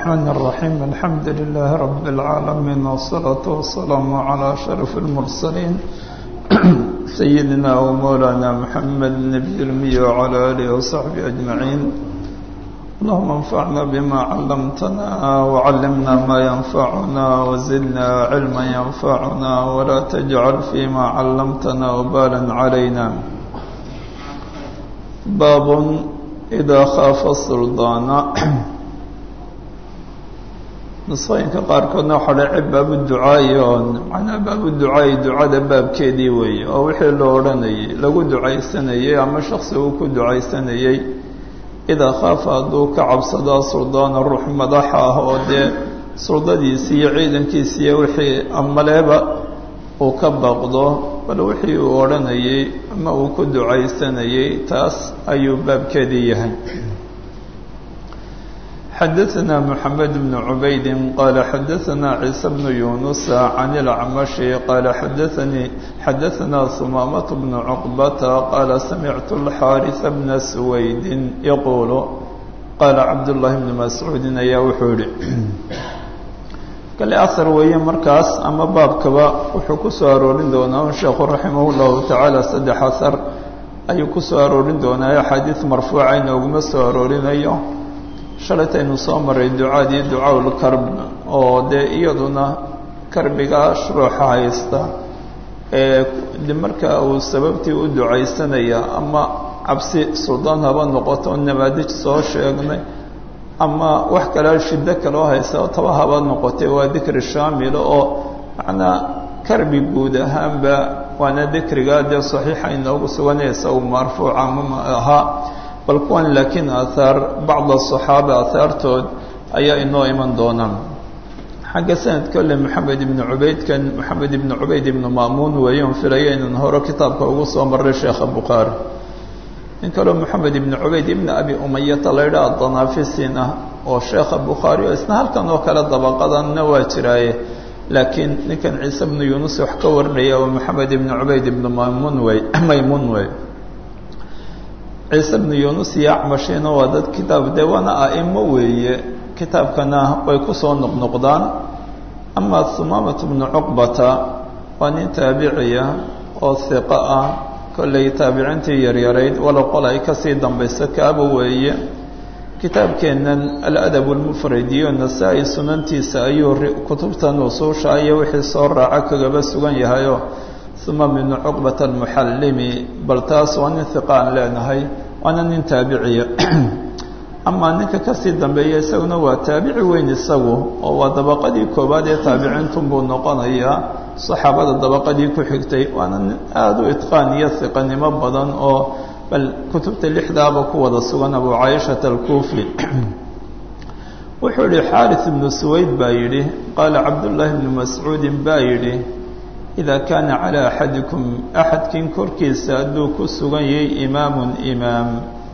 الرحمن الرحيم الحمد لله رب العالمين والصلاة والسلام على شرف المرسلين سيدنا ومولانا محمد النبي الأمي وعلى آله وصحبه أجمعين اللهم انفعنا بما علمتنا وعلمنا ما ينفعنا وزدنا علما ينفعنا ولا تجعل فيما علمتنا وبالا علينا باب إذا خاف السلطان nusooyinka qaarkoodna waxaa dhacay baabu ducaayi oo macnaa baabu ducaayi ducada baabkeedii weeye oo wixii loo odhanayay lagu ducaysanayey ama shaksi uu ku ducaysanayey idaa khaafa hadduu ka cabsado suldaana ruux madaxa ah oo dee suldadiisi iyo ciidankiisi iyo wixii amaleeba uu ka baqdo bal wixii uu odhanayey ama uu ku ducaysanayey taas ayuu baabkeedii yahay xdثna محamed بن عubayd qال xadثna عيسى بن يuنس عن الأعمش qال xadثna ثمامة بن عقبة qال سمعت الxاrث بن سويد يقول qال cabdاللahi بن مسعوudi ayaa wuxuu yihi kale أثر weeye markaas ama baabkaba wuxuu ku soo aroorin doonaa sheekhu raximah الlahu taعaalى saddex أثر ayuu ku soo aroorin doonaa axaadiiث marfuuca inooguma soo aroorinayo shalaytaynu soo maray ducaadii ducaaulkarb oo dee iyaduna karbiga ruuxa haysta ee marka uu sababtii u ducaysanaya ama cabsi suldaan haba noqoto nabaadij soo sheegnay ama wax kale shiddo kaloo haysta taba haba noqotay waa dikri shaamila oo macnaa karbi guud ahaanba waana dikriga dee saxiixa inoogu suganaysa uu marfuuca ma ahaa bal kuwan laakiin aahaar bacda asaxaaba aahaartood ayaa inoo iman doonaan xagga sanadka ole maxamed ibnu cubaydkan maxamed ibnu cubayd ibnu maamuun weeyoon filaya inaan hore kitaabka ugu soo maray sheekha bukhaari nin kaleo maxamed ibnu cubayd ibna abi umayata la ydhaha danafisin ah oo sheekha bukhaari oo isna halkan oo kale dabaqadanna waa jiraaye laakiin ninkan ciise bnu yuunus wax ka warinaya oo maxamed ibnu cubayd ibnu mamun wey maymuun wey ciise bnu yuunus iyo acmashina waa dad kitaab dee waana a'imo weeye kitaabkana way ku soo noqnoqdaan ama humaamat bnu cuqbata waa nin taabiciya oo hiqo ah kollay taabiciintii yaryarayd walow qol ay kasii dambayso kaaba weeye kitaabkeennan aladab lmufrad iyo nasaa-i sunantiisa ayuu kutubtan usuusha iyo wixii soo raaca kagaba sugan yahayo uma bnu cuqbata almuxallimi bal taas waa nin hiqa aan leenahay waana nin taabiciya amaa ninka kasii dambeeya isaguna waa taabici weyn isagu oo waa dabaqadii koowaad ee taabiciintun buu noqonayaa saxaabada dabaqadii ku xigtay waana nin aada u itqaan iyo hiqanimo badan oo bal kutubta lixdaaba ku wada sugan abu caayishata alkuufi wuxuu yihi xaaris ibnu suwayd baa yidhi qaala cabdullaahi bnu mascuudin baa yidhi ida kaana calى axadikum axadkin korkiisa hadduu ku sugan yahay imaamun imaam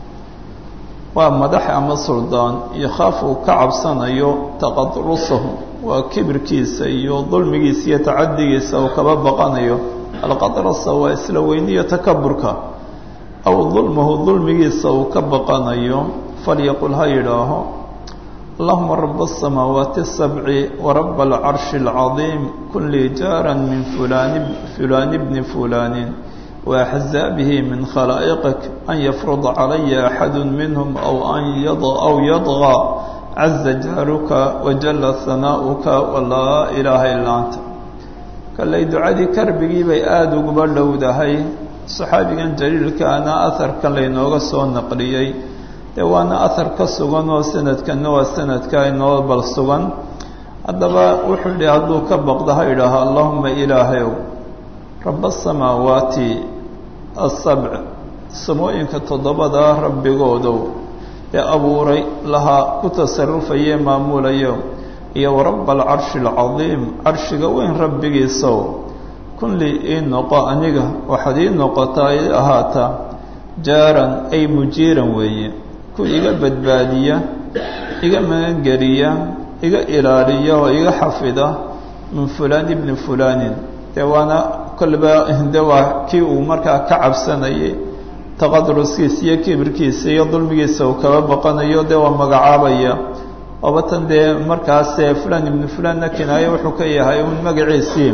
waa madax ama suldaan yokhaafu uu ka cabsanayo taqadrusahu waa kibirkiisa iyo dulmigiisa iyo tacadigiisa uu kaba baqanayo alqadrasa waa isla weyniyo takaburka aw dulmahu dulmigiisa uu ka baqanayo falyaqul ha yidhaaho allahuma rab الsamaawaati الsabci warab alcarshi اlcadiim kun lii jaara min fulaan fulaan bni fulaanin waaxzaabihi min khalaa'iqik an yafruda calaya axadu minhm aw an aw yadغى caza jaaruka wajala hanaa'uka walaa ilaaha ilaa anta kallay ducadii karbigii bay aada uguba dhowdahay saxaabigan jaliilkaana aharkan laynooga soo naqliyey dee waana ahar ka sugan oo sanadkanna waa sanadka inoo bal sugan haddaba wuxuu yidhi hadduu ka baqdo ha idhaaho allahuma ilaahayow raba asamaawaati asabc samooyinka toddobadaa rabbigoodow ee abuuray lahaa ku tasarufayee maamulayo iyo waraba alcarshi alcadiim carshiga weyn rabbigiisow kunlii ii noqo aniga waxaad ii noqotaa ii ahaataa jaaran ay mujiiran weeye ku iga badbaadiya iga magangeliya iga ilaaliya oo iga xafida min fulaan ibni fulaanin dee waana kolba de waa kii uu markaa ka cabsanayay taqadruskiisa iyo kibirkiisa iyo dulmigiisa uu kaba baqanayo dee waa magacaabaya oba tan dee markaas fulan ibnu fulanna kinaayo wuxuu ka yahay un magaciisii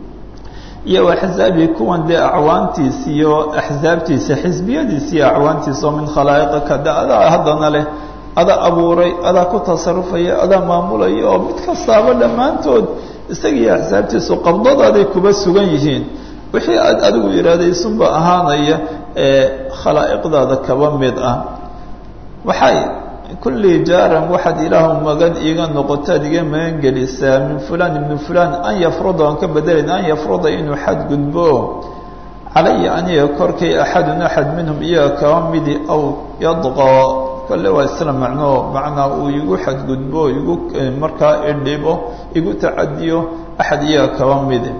iyo axzaabii kuwan dee acwaantiisa iyo axsaabtiisa xisbiyadiisa iyo acwaantiisa oo min khalaa'iqaka de adaa haddana leh adaa abuuray adaa ku tasarufaya adaa maamulaya oo mid kastaaba dhammaantood isaga iyo axsaabtiisu qabdadaaday kuba sugan yihiin wixii aad adigu iraadaysunba ahaanaya ee khalaa'iqdaada kaba mid ah waxay kulli jaaran waxaad ilaahu magan iiga noqotaad iga magan gelisaa min fulan ibni fulan an yafruda aan ka bedelayn an yafruda inuu xadgudbo calaya aniga korkay axadun axad minhum iyaga kaba midi aw yadqaa kole waa isla macnoo macnaa uu igu xadgudbo igu markaa idhibo igu tacadiyo axad iyaga kaba midi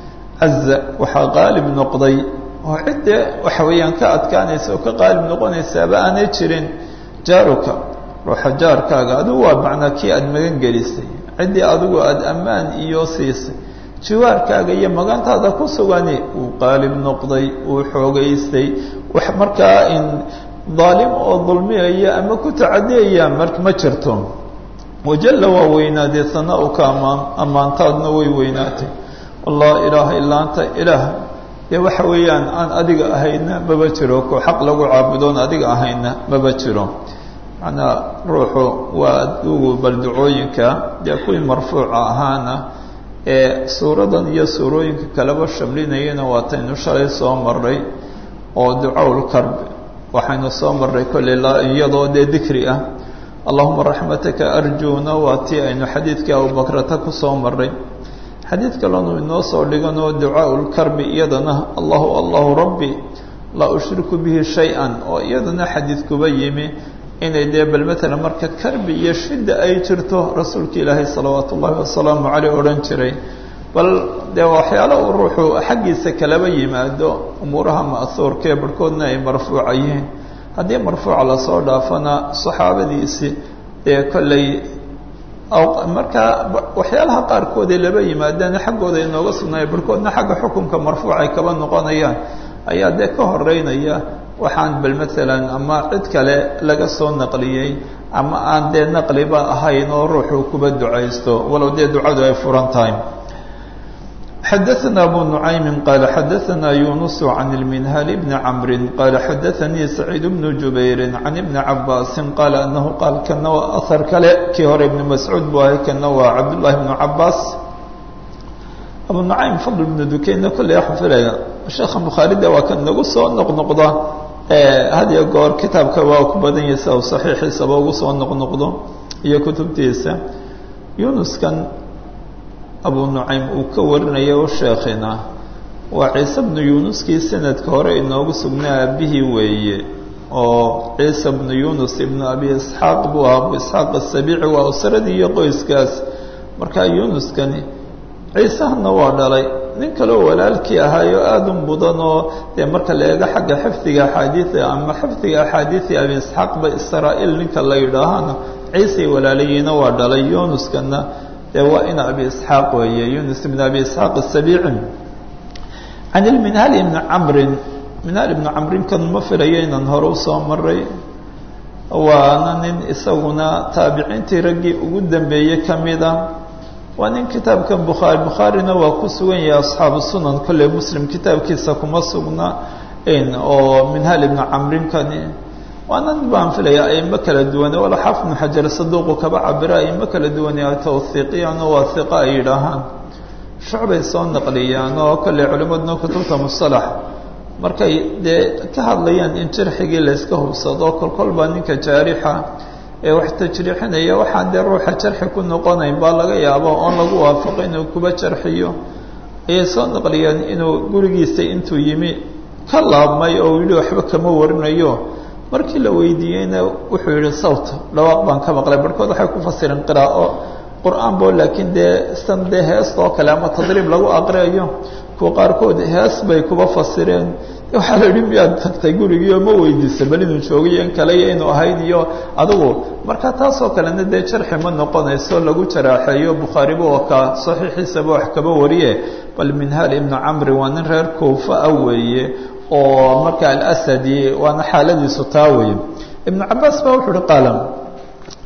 caza waxaa qaalib noqday oo cidde waxa weeyaan ka adkaanaysa oo ka qaalib noqonaysaaba aanay jirin jaaruka ruuxa jaarkaaga adigu waa macnaa kii aada magan gelisay ciddii adigu aada ammaan iyo siisay jiwaarkaaga iyo magantaada ku sugani uu qaalib noqday uu xoogaystay wax markaa in daalim oo dulmiyaya ama ku tacadiyaya mar ma jirto wajalla waa weynaadee sanaa-uka ammaan ammaantaadna way weynaatay allah ilaaha ilaa anta ilaah dee waxa weeyaan aan adiga ahayna maba jiro ko xaq lagu caabudoon adiga ahayna maba jiro macnaa ruuxu waa adugu baldacooyinka dee kuwii marfuuca ahaana ee suuradan iyo suurooyinka kaleba shamlinayana waataynu shalay soo maray oo ducawl karb waxaynu soo maray kolley iyadoo dee dikri ah allahuma raxmataka arjuuna waa tii aynu xadiidkii abubakrata ku soo maray xadiid kalenu inoo soo dhiganoo ducaau lkarbi iyadana allahu allahu rabbi laa ushriku bihi shay-an oo iyadana xadiid kuba yimi inay dee bal matalan marka karbi iyo shidda ay jirto rasuulka ilaahay salawaatu ullahi wasalaamu caleyh odhan jiray bal dee waxyaala uu ruuxu xaggiisa kalaba yimaado umuuraha ma'huurkaee barhkoodna ay marfuuca yihiin haddii marfuuca lasoo dhaafana saxaabadiisi dee kolley markaa waxyaalaha qaarkoodee laba yimaadaan xaggooda inooga sugnaaya barhkoodna xagga xukunka marfuuc ay kaba noqonayaan ayaa dee ka horeynaya waxaan bal maalan ama cid kale laga soo naqliyey ama aan dee naqliba ahayn oo ruuxu kuba ducaysto walow dee ducadu ay furan tahay xadaثna abu nuعaymi qaala xadaثna yunus can اlminhal bni camri qaala xadaثanii saciid bnu jubayri can ibni cabaasi qaala anahu qaal kana waa ahar kale kii hore ibni mascuud buu ahay kana waa cabdullahi bnu cabaas abu nucaym fadl bnu dukeyna kolley waxaan filaya sheekha bukhaarida waa kan nagu soo noqnoqda had iyo goor kitaabka waa ku badan yahay sida u saxiixiisaba ugu soo noqnoqdo iyo kutubtiisa yunuskan abu nucaym uu ka warinaya o sheekhina waa ciise bnu yunuskii sanadka hore inoogu sugnaa aabihii weeye oo ciise bnu yunus ibnu abi isxaaq buu ahaa abu isxaaq asabiici waa usradii iyo qoyskaas markaa yunuskani ciisahana waa dhalay nin kaleo walaalkii ahaayo aada u mudan oo dee marka la eego xagga xifdiga axaadiida ama xifdiga axaadiidi abi isxaaqba israa-iil ninka la yidhaahana ciisay walaalayiina waa dhalay yunuskana dee waa ina abi isxaaq weeye yunus ibn abi isxaaq asabiici can ilminhaal ibni camrin minhaal ibni camrin kan ma filayo inaan hore usoo maray waana nin isaguna taabiciintii raggii ugu dambeeyey ka mida waa nin kitaabkan bukhaari bukhaarina waa ku sugan yahay asxaabu sunan kolley muslim kitaabkiisa kuma sugna oo minhaal ibni camrinkani waana nin baan filaya aimo kala duwane wala xaafid ibnu xajar saduuqu kaba cabira aimo kala duwane tawhiiqiyaan oo waa hiqa ay yidhaahaan shucbay soo naqliyaan oo kolley culimaduna kutubta musalax markay dee ka hadlayaan in jarxigii layska hubsado kolkol baa ninka jaarixa ee wax tajriixinaya waxaan dee ruuxa jarxi ku noqonayn baa laga yaabo oon lagu waafaqo inuu kuba jarxiyo ayay soo naqliyeen inuu gurigiisa intuu yimi ka laabmay oo yidhi waxba kama warinayo markii la weydiiyeyna wuxuu yihi sawt dhawaaq baan ka maqlay barhkood waxay ku fasireen qiraa'o qur-aan bo laakiin dee san dee heesta oo kale ama tadriib lagu aqriayo kuwa qaarkood hees bay kuba fasireen waxaa la yidhi miyaad tagtay gurigiio ma weydiisa bal inuu joogay in kale iyo inuu ahayd iyo adigu marka taasoo kalena dee jarxi ma noqonayso lagu jaraaxeeyo bukhaariba oo ka saxiixiisaba wax kaba wariye bal minhaal ibnu camri waa nin reer kuufa ah weeye oo marka alasadi waana xaaladiisu taa weye ibnu cabaas ba wuxuu uhi qaala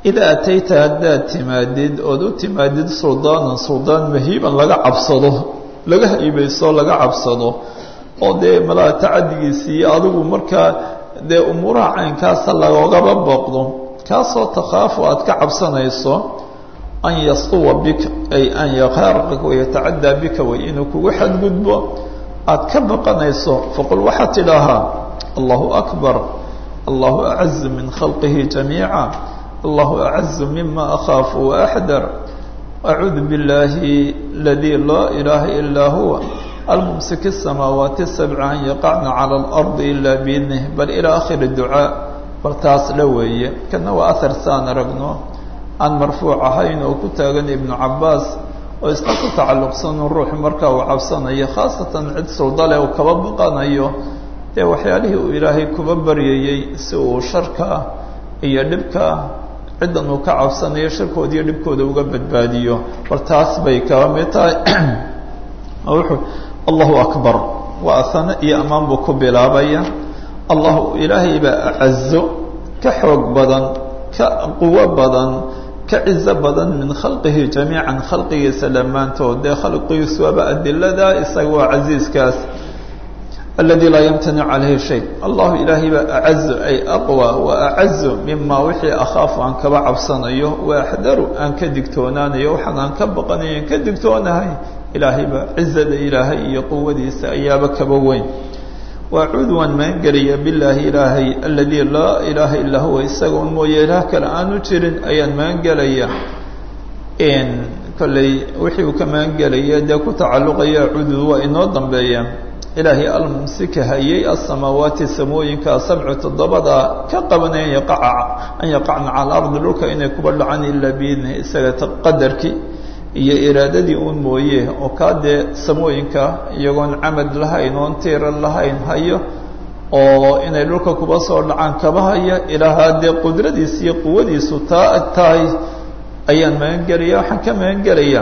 idaa atayta haddaad timaadid ood u timaadid suldaanan suldaan mahiiban laga cabsado laga haybayso laga cabsado oo dee malaa tacadigiisii adigu markaa dee umuuraha caynkaasa lagoogaba booqdo kaasoo takhaafu aad ka cabsanayso an yastuwa bika ay an yaqaarqaka wayatacaddaa bika way inuu kugu xadgudbo aad ka baqanayso faqul waxaad tidhaahaa allahu akbar allahu acazu min khalqihi jamiica allahu acazu mima akhaafu waaxdar acuudu biاllaahi aladii laa ilaaha ilaa huwa almumsik الsamaawaati الsabca an yaqacna calى اlardi ila biidnih bal ilaa akhiri ducaa bal taas dha weeye kana waa ahar saan aragno aan marfuuc ahayn oo ku taagan ibnu cabaas oo isna ku tacalluqsanu ruuxu markaa uu cabsanayo khaasatan cid suldale uu kaba baqanayo dee waxyaalihii uu ilaahay kuba baryayey si uu sharka iyo dhibka ciddan uu ka cabsanayo sharkooda iyo dhibkooda uga badbaadiyo bal taas bay kaba mid tahay wuxuu allahu akbar waa asane iyo ammaan buu ku bilaabaya allahu ilaahay baa acazo ka xoog badan ka quwo badan ka cizo badan min khalqihi jamiican khalqigiisa dhammaantood dee khalqigiisu waaba adilada isaga waa casiiskaas aladi laa yamtanic calayhi shay allahu ilaahay baa acazu ay aqwa wa acazu mima wixii akhaafu aan kaba cabsanayo wa axdaru aan ka digtoonaanayo waxaan aan ka baqanayo aan ka digtoonahay ilaahay baa cizada ilaahay iyo quwadiisa ayaaba kaba weyn waacuudu waan maangeliya bilaahi ilaahay aladii laa ilaaha illaa huwa isaga un mooye ilaah kale aanu jirin ayaan maangelaya kolley wixii uu ka maangelaya dee ku tacalluqaya acuudu waa inoo dambeeya ilaahay almumsika hayay asamaawaati samooyinka sabcu toddobada ka qabanaya yaqaca an yaqacna cala ardi dhulka inay kuba dhacaan ilaa biidni isaga qadarkii iyo iraadadii uun mooye oo kaa dee samooyinka iyagoon camad lahayn oon tiiran lahayn hayo oo inay dhulka kuba soo dhacaan kaba haya ilaahaa dee qudradiisa iyo quwadiisu taa ag tahay ayaan magangelaya waxaan ka magangelaya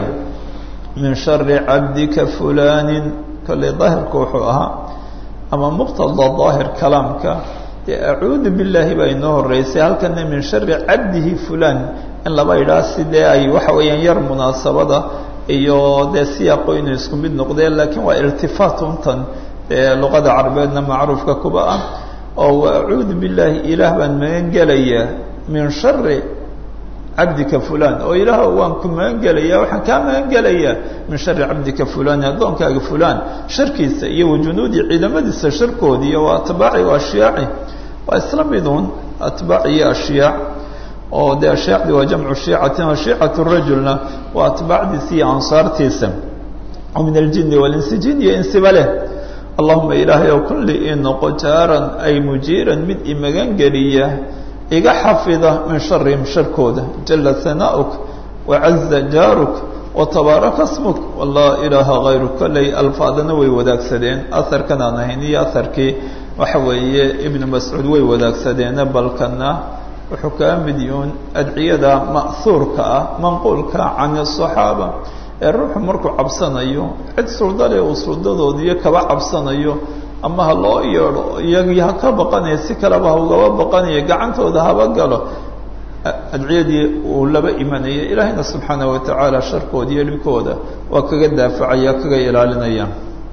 min shari cabdika fulaanin kolley daahirku wuxuu ahaa ama muqtada daahir kalaamka dee acuudu billaahi baa inoo horeysay halkana min shari cabdihi fulaan in laba idhaa sidee ay waxa weeyaan yar munaasabada iyo dee siyaaqo inuu isku mid noqdeen laakiin waa irtifaat untan dee luqada carabeedna macruufka kuba ah oo acuudu billaahi ilaah baan magan gelayaa min shari cabdika fulan oo ilaah waan ku magan gelaya waxaan kaa magan gelayaa min shari cabdika fulani addoonkaaga fulan sharkiisa iyo wajunuudi ciidamadiisa sharkoodi iyo waa atbaaci o ashyaaci waa isla miduun atbaac iyo ashyaac oo dee ashaacdi waa jamcu shiicatin wa shiicatu rajulna waa atbaacdiisa iyo ansaartiisa oo min aljini walinsi jin iyo insiba leh allahuma ilaahay ow kulli ii noqo jaaran ay mujiiran mid imagan geliya iga xafida min sharihim sharkooda jala hanaa'uk wacaza jaaruk watabaaraka smuk walaa ilaaha hayruk kolley alfaadana way wadaagsadeen aharkan aan ahayn iyo aharkii waxa weeye ibnu mascuud way wadaagsadeene balkana wuxuu kaa mid yuun adciyada ma'huurka ah manquulka can asaxaaba ee ruuxu markuu cabsanayo cid suldale uu suldadoodiiyo kaba cabsanayo ama ha loo yeedho iyagii ha ka baqanaya si kaleba ha ugaba baqanaya gacantooda haba galo adciyadii uu laba imanaya ilaahayna subxaana wa tacaala sharkooda iyo dhibkooda waa kaga daafacaya kaga ilaalinaya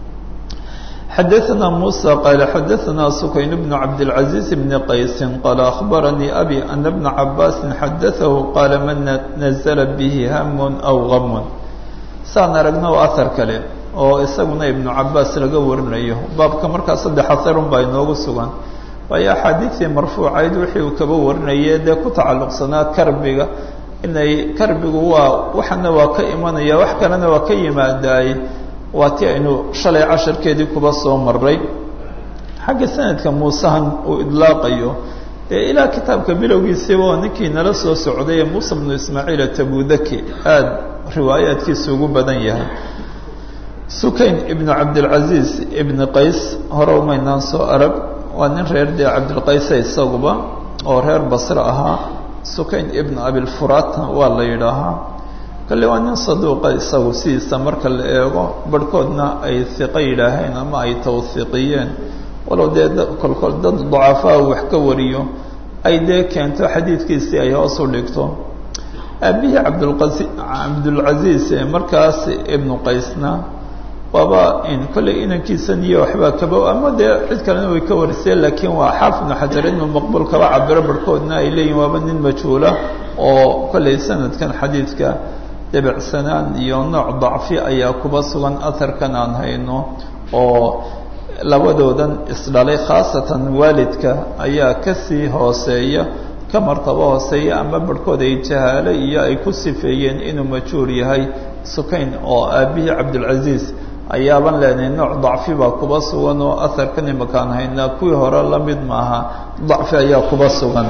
xadaثna muسى qال xadaثna سukayn بن cabdالعaزيز بن qaysi qال أخbaranii أbي أن بنa cabاsi xadaثahu qاala man نزla bه ham أw غam saan aragna waa ahar kale oo isaguna iبnu cabaas laga warinayo baabka markaa saddex aharun baa inoogu sugan waayo axaadiiثii marfuucayd wixii uu kaba warinaye dee ku tacalluqsanaa karbiga inay karbigu waa waxana waa ka imanaya wax kalena waa ka yimaadaay waa ti aynu shalay casharkeedii kuba soo maray xagga sanadka muusehan uu idlaaqayo ee ilaa kitaabka bilowgiisiiba oo ninkii nala soo socday ee muuse bnu ismaaciil atabudaki aada riwaayaadkiisa ugu badan yahay sukayn ibnu cabdilcaziiz ibni qays hore umaynaan soo arag waa nin reer dee cabdilqaysa isaguba oo reer basre ahaa sukayn ibnu abilfuratna waa la yidhaahaa kale waa nin saduuqa isagu sidiisa marka la eego barhkoodna ay hiqo yidhaaheen ama ay tawhiiqiyeen walow dee kolkol dad dacafaa wax ka wariyo ay dee keento xadiidkiisii ay hoos u dhigto aabihii cabdulqasi cabdulcasiis ee markaas ibnu qaysna waaba in kollay inankiisan iyo waxbaa kaba ama dee cid kalena way ka wariseen laakiin waa xaafid ibnu xajar inuu maqbuul kaba cabiro barhkoodna ay leeyihin waaba nin majhuula oo kollay sanadkan xadiidka debicsanaan iyo nooc dacfi ayaa kuba sugan aharkan aan hayno oo labadoodan isdhalay khaasatan waalidka ayaa kasii hooseeya ka martabo hooseeya ama barhkood ay jahaalo iyo ay ku sifeeyeen inuu majhuur yahay sukayn oo aabihii cabdulcasiis ayaaban leenahay nooc dacfi baa kuba sugan oo aharkan imakaan haynaa kuwii hore la mid maaha dacfi ayaa kuba sugan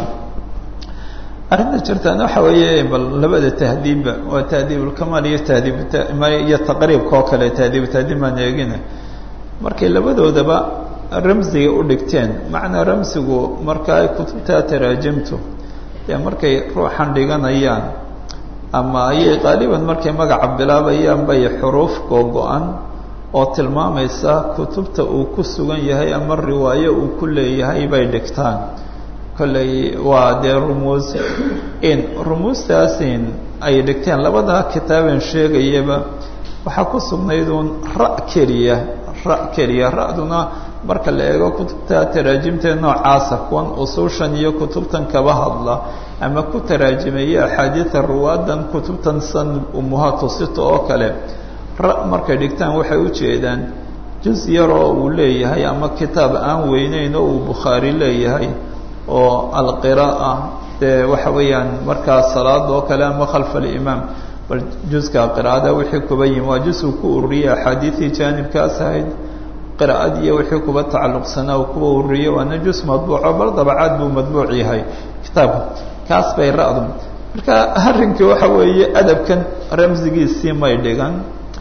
arrinta jirtaan waxa weeye bal labada tahdiibba waa tahdiibulkamaal iyo tahdiibiyo taqriibka oo kale tahdiibu tahdiib maan eegina markay labadoodaba ramsiga u dhigteen macnaa ramsigu marka ay kutubtaa taraajimtu dee markay ruuxan dhiganayaan ama ayay qaaliban markay magaca bilaabayaan bay xuruuf googo-an oo tilmaamaysa kutubta uu ku sugan yahay ama riwaayo uu ku leeyahay bay dhigtaan kolley waa dee rumuus in rumuustaasin ay dhigteen labada kitaaben sheegayaba waxaa ku sugnayd uun ra' keliya ra' keliya ra-duna marka la eego kutubta taraajimtee noocaasa kuwan usuushan iyo kutubtan kaba hadla ama ku taraajimeeya axaadiida ruwaadan kutubtan san umuhaatu sito oo kale ra markay dhigtaan waxay u jeedaan juz yaroo uu leeyahay ama kitaab aan weyneyn oo uu bukhaari leeyahay oo alqira'a dee waxa weeyaan markaa salaada oo kale ama khalfa alimaam bal juska qiraa'ada wixii kuba yimi waa juz uu ku ururiyey axaadiidii jaanibkaas ahayd qiraa'ad iyo wixii kuba tacalluqsanaa uu kuba ururiyey waana juz madbuuco bal dabacaad buu madbuuc yahay kitaabka kaas bay ra-du marka arrinkii waxa weeye adabkan ramsigiisii may dhigan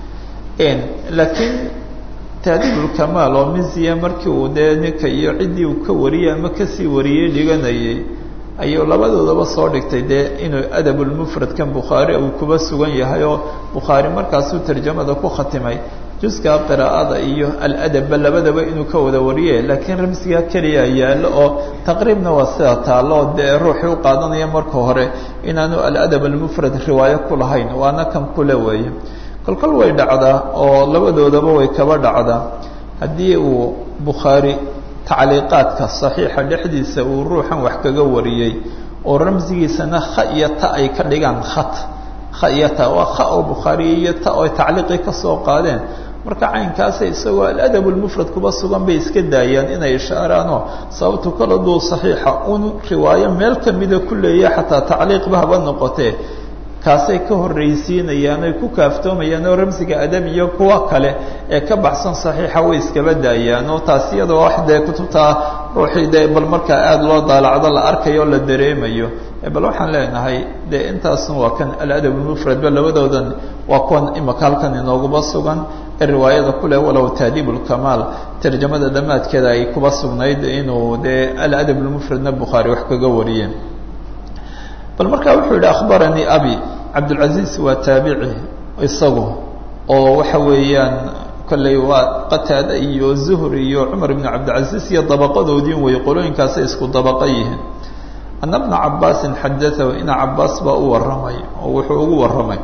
laakiin taadiibulkamaal oo misiya markii uu dee ninka iyo ciddii uu ka wariyey ama kasii wariyey dhiganayay ayuu labadoodaba soo dhigtay dee inuu adabulmufradkan bukhaari uu kuba sugan yahay oo bukhaari markaasuu tarjamada ku khatimay juska qiraa'ada iyo aladabba labadaba inuu ka wada wariye laakiin ramsiga keliya yaallo oo taqriibna waa sida taallo dee ruuxii u qaadanaya marka hore inaanu aladab almufrad riwaayo ku lahayn waana kan kule weeye kolkol way dhacdaa oo labadoodaba way kaba dhacdaa haddii uu bukhaari tacliiqaadka saxiixa dhexdiisa uu ruuxan wax kaga wariyey oo ramsigiisana kha iyo ta ay ka dhigaan khat kha iyo ta waa kha oo bukhaari iyo ta oo tacliiqii ka soo qaadeen marka caynkaasa isagoo aladab lmufrad kuba sugan bay iska daayaan inay ishaaraanoo sababtu kala duu saxiixa un riwaayo meel kamida ku leeya xataa tacliiqba haba noqotee kaasay ka horraysiinayaan ay ku kaaftoomayaan oo ramsiga adab iyo kuwa kale ee ka baxsan saxiixa way iskaba daayaan oo taas iyadoo wax dee kutubtaa ruuxii dee bal markaa aada loo daalacdo la arkayo o la dareemayo bal waxaan leenahay dee intaasna waa kan aladab lmufradba labadoodan waa kuwan imaka halkan inooguba sugan ee riwaayada kule walow taadiib lkamaal tarjamada dhammaadkeeda ay kuba sugnayd inuu dee aladab lmufradna bukhaari wax kaga wariyeen bal markaa wuxuu yihi akhbaranii abi cabdulcaziiz waa taabici isagu oo waxa weeyaan kolley waa qataada iyo zuhri iyo cumar ibn cabdilcaziiz iyo dabaqadoodiin wey qolooyinkaasay isku dabaqa yihiin ana bna cabaasin xadaahu ina cabaas baa u warramay oo wuxuu ugu warramay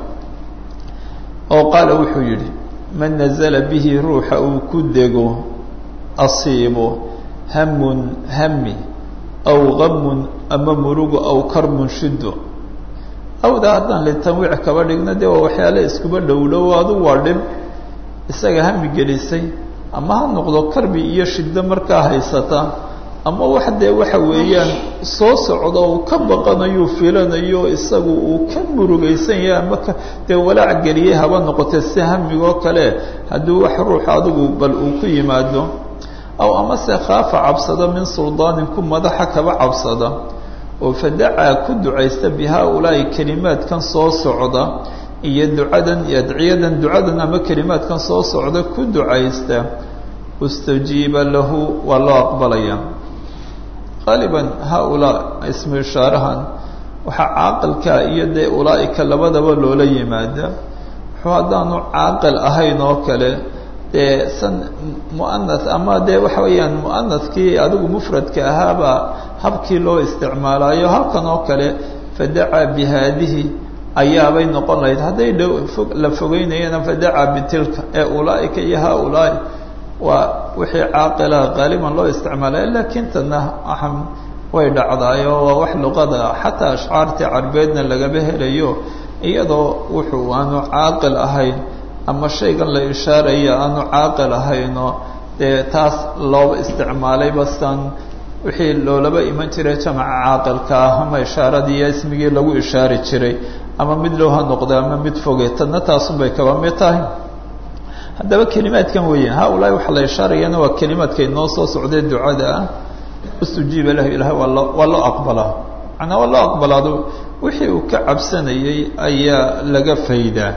oo qaala wuxuu yidhi man nazala bihi ruuxa uu ku dego asiibo hamun hami aw gamun ama murugo aw karbun shiddo awda haddaan litanwiic kaba dhigno dee waa waxyaale iskuba dhowdhow adu waa dhib isaga hami gelisay ama ha noqdo karbi iyo shiddo markaa haysata ama wax dee waxa weeyaan soo socdo uu ka baqanayo filanayo isagu uu ka murugaysan yahay ama ka dee walaac geliyey haba noqotee si hamigoo kale hadduu wax ruux adigu bal uu ku yimaado aw amase khaafa cabsada min suldaanin ku madaxa kaba cabsada oo fadacaa ku ducaysta bi haaulaa'i kelimaadkan soo socda iyo ducadan iyo adciyadan ducadan ama kelimaadkan soo socda ku ducaysta ustajiiba lahu waa loo aqbalaya qaaliban haaulaa ismu ishaarahan waxaa caaqilkaa iyo dee ulaa'ika labadaba loola yimaada wuxuu haddaanu caaqil ahayn oo kale dee san muanath ama dee waxa weeyaan muanathkii adigu mufradka ahaaba habkii loo isticmaalayo halkan oo kale fadacaa bi haadihi ayaabay noqon lahayd hadday dhow fog la fogeynayana fadacaa bitilka ee ulaaika iyo haaulaai waa wixii caaqilaha qaaliban loo isticmaalaya laakiin tana waxaan way dhacdaayo waa wax luqada xataa ashcaartii carbeedna lagaba helayo iyadoo wuxuu aanu caaqil ahayn ama shaygan la ishaaraya aanu caaqil ahayno dee taas looba isticmaalay bastan wixii loolaba iman jiray jamaca caaqilka ah ama ishaaradii iyo ismigii lagu ishaari jiray ama mid low ha noqda ama mid foge tadna taasunbay kaba mid tahay haddaba kelimaadkan weya haaulaai waxaa la ishaarayana waa kelimaadkay noo soo socdee ducada ah ustujiiba lahu ilahay waa loo waa loo aqbalaa macnaa waa loo aqbalaado wixii uu ka cabsanayay ayaa laga faydaa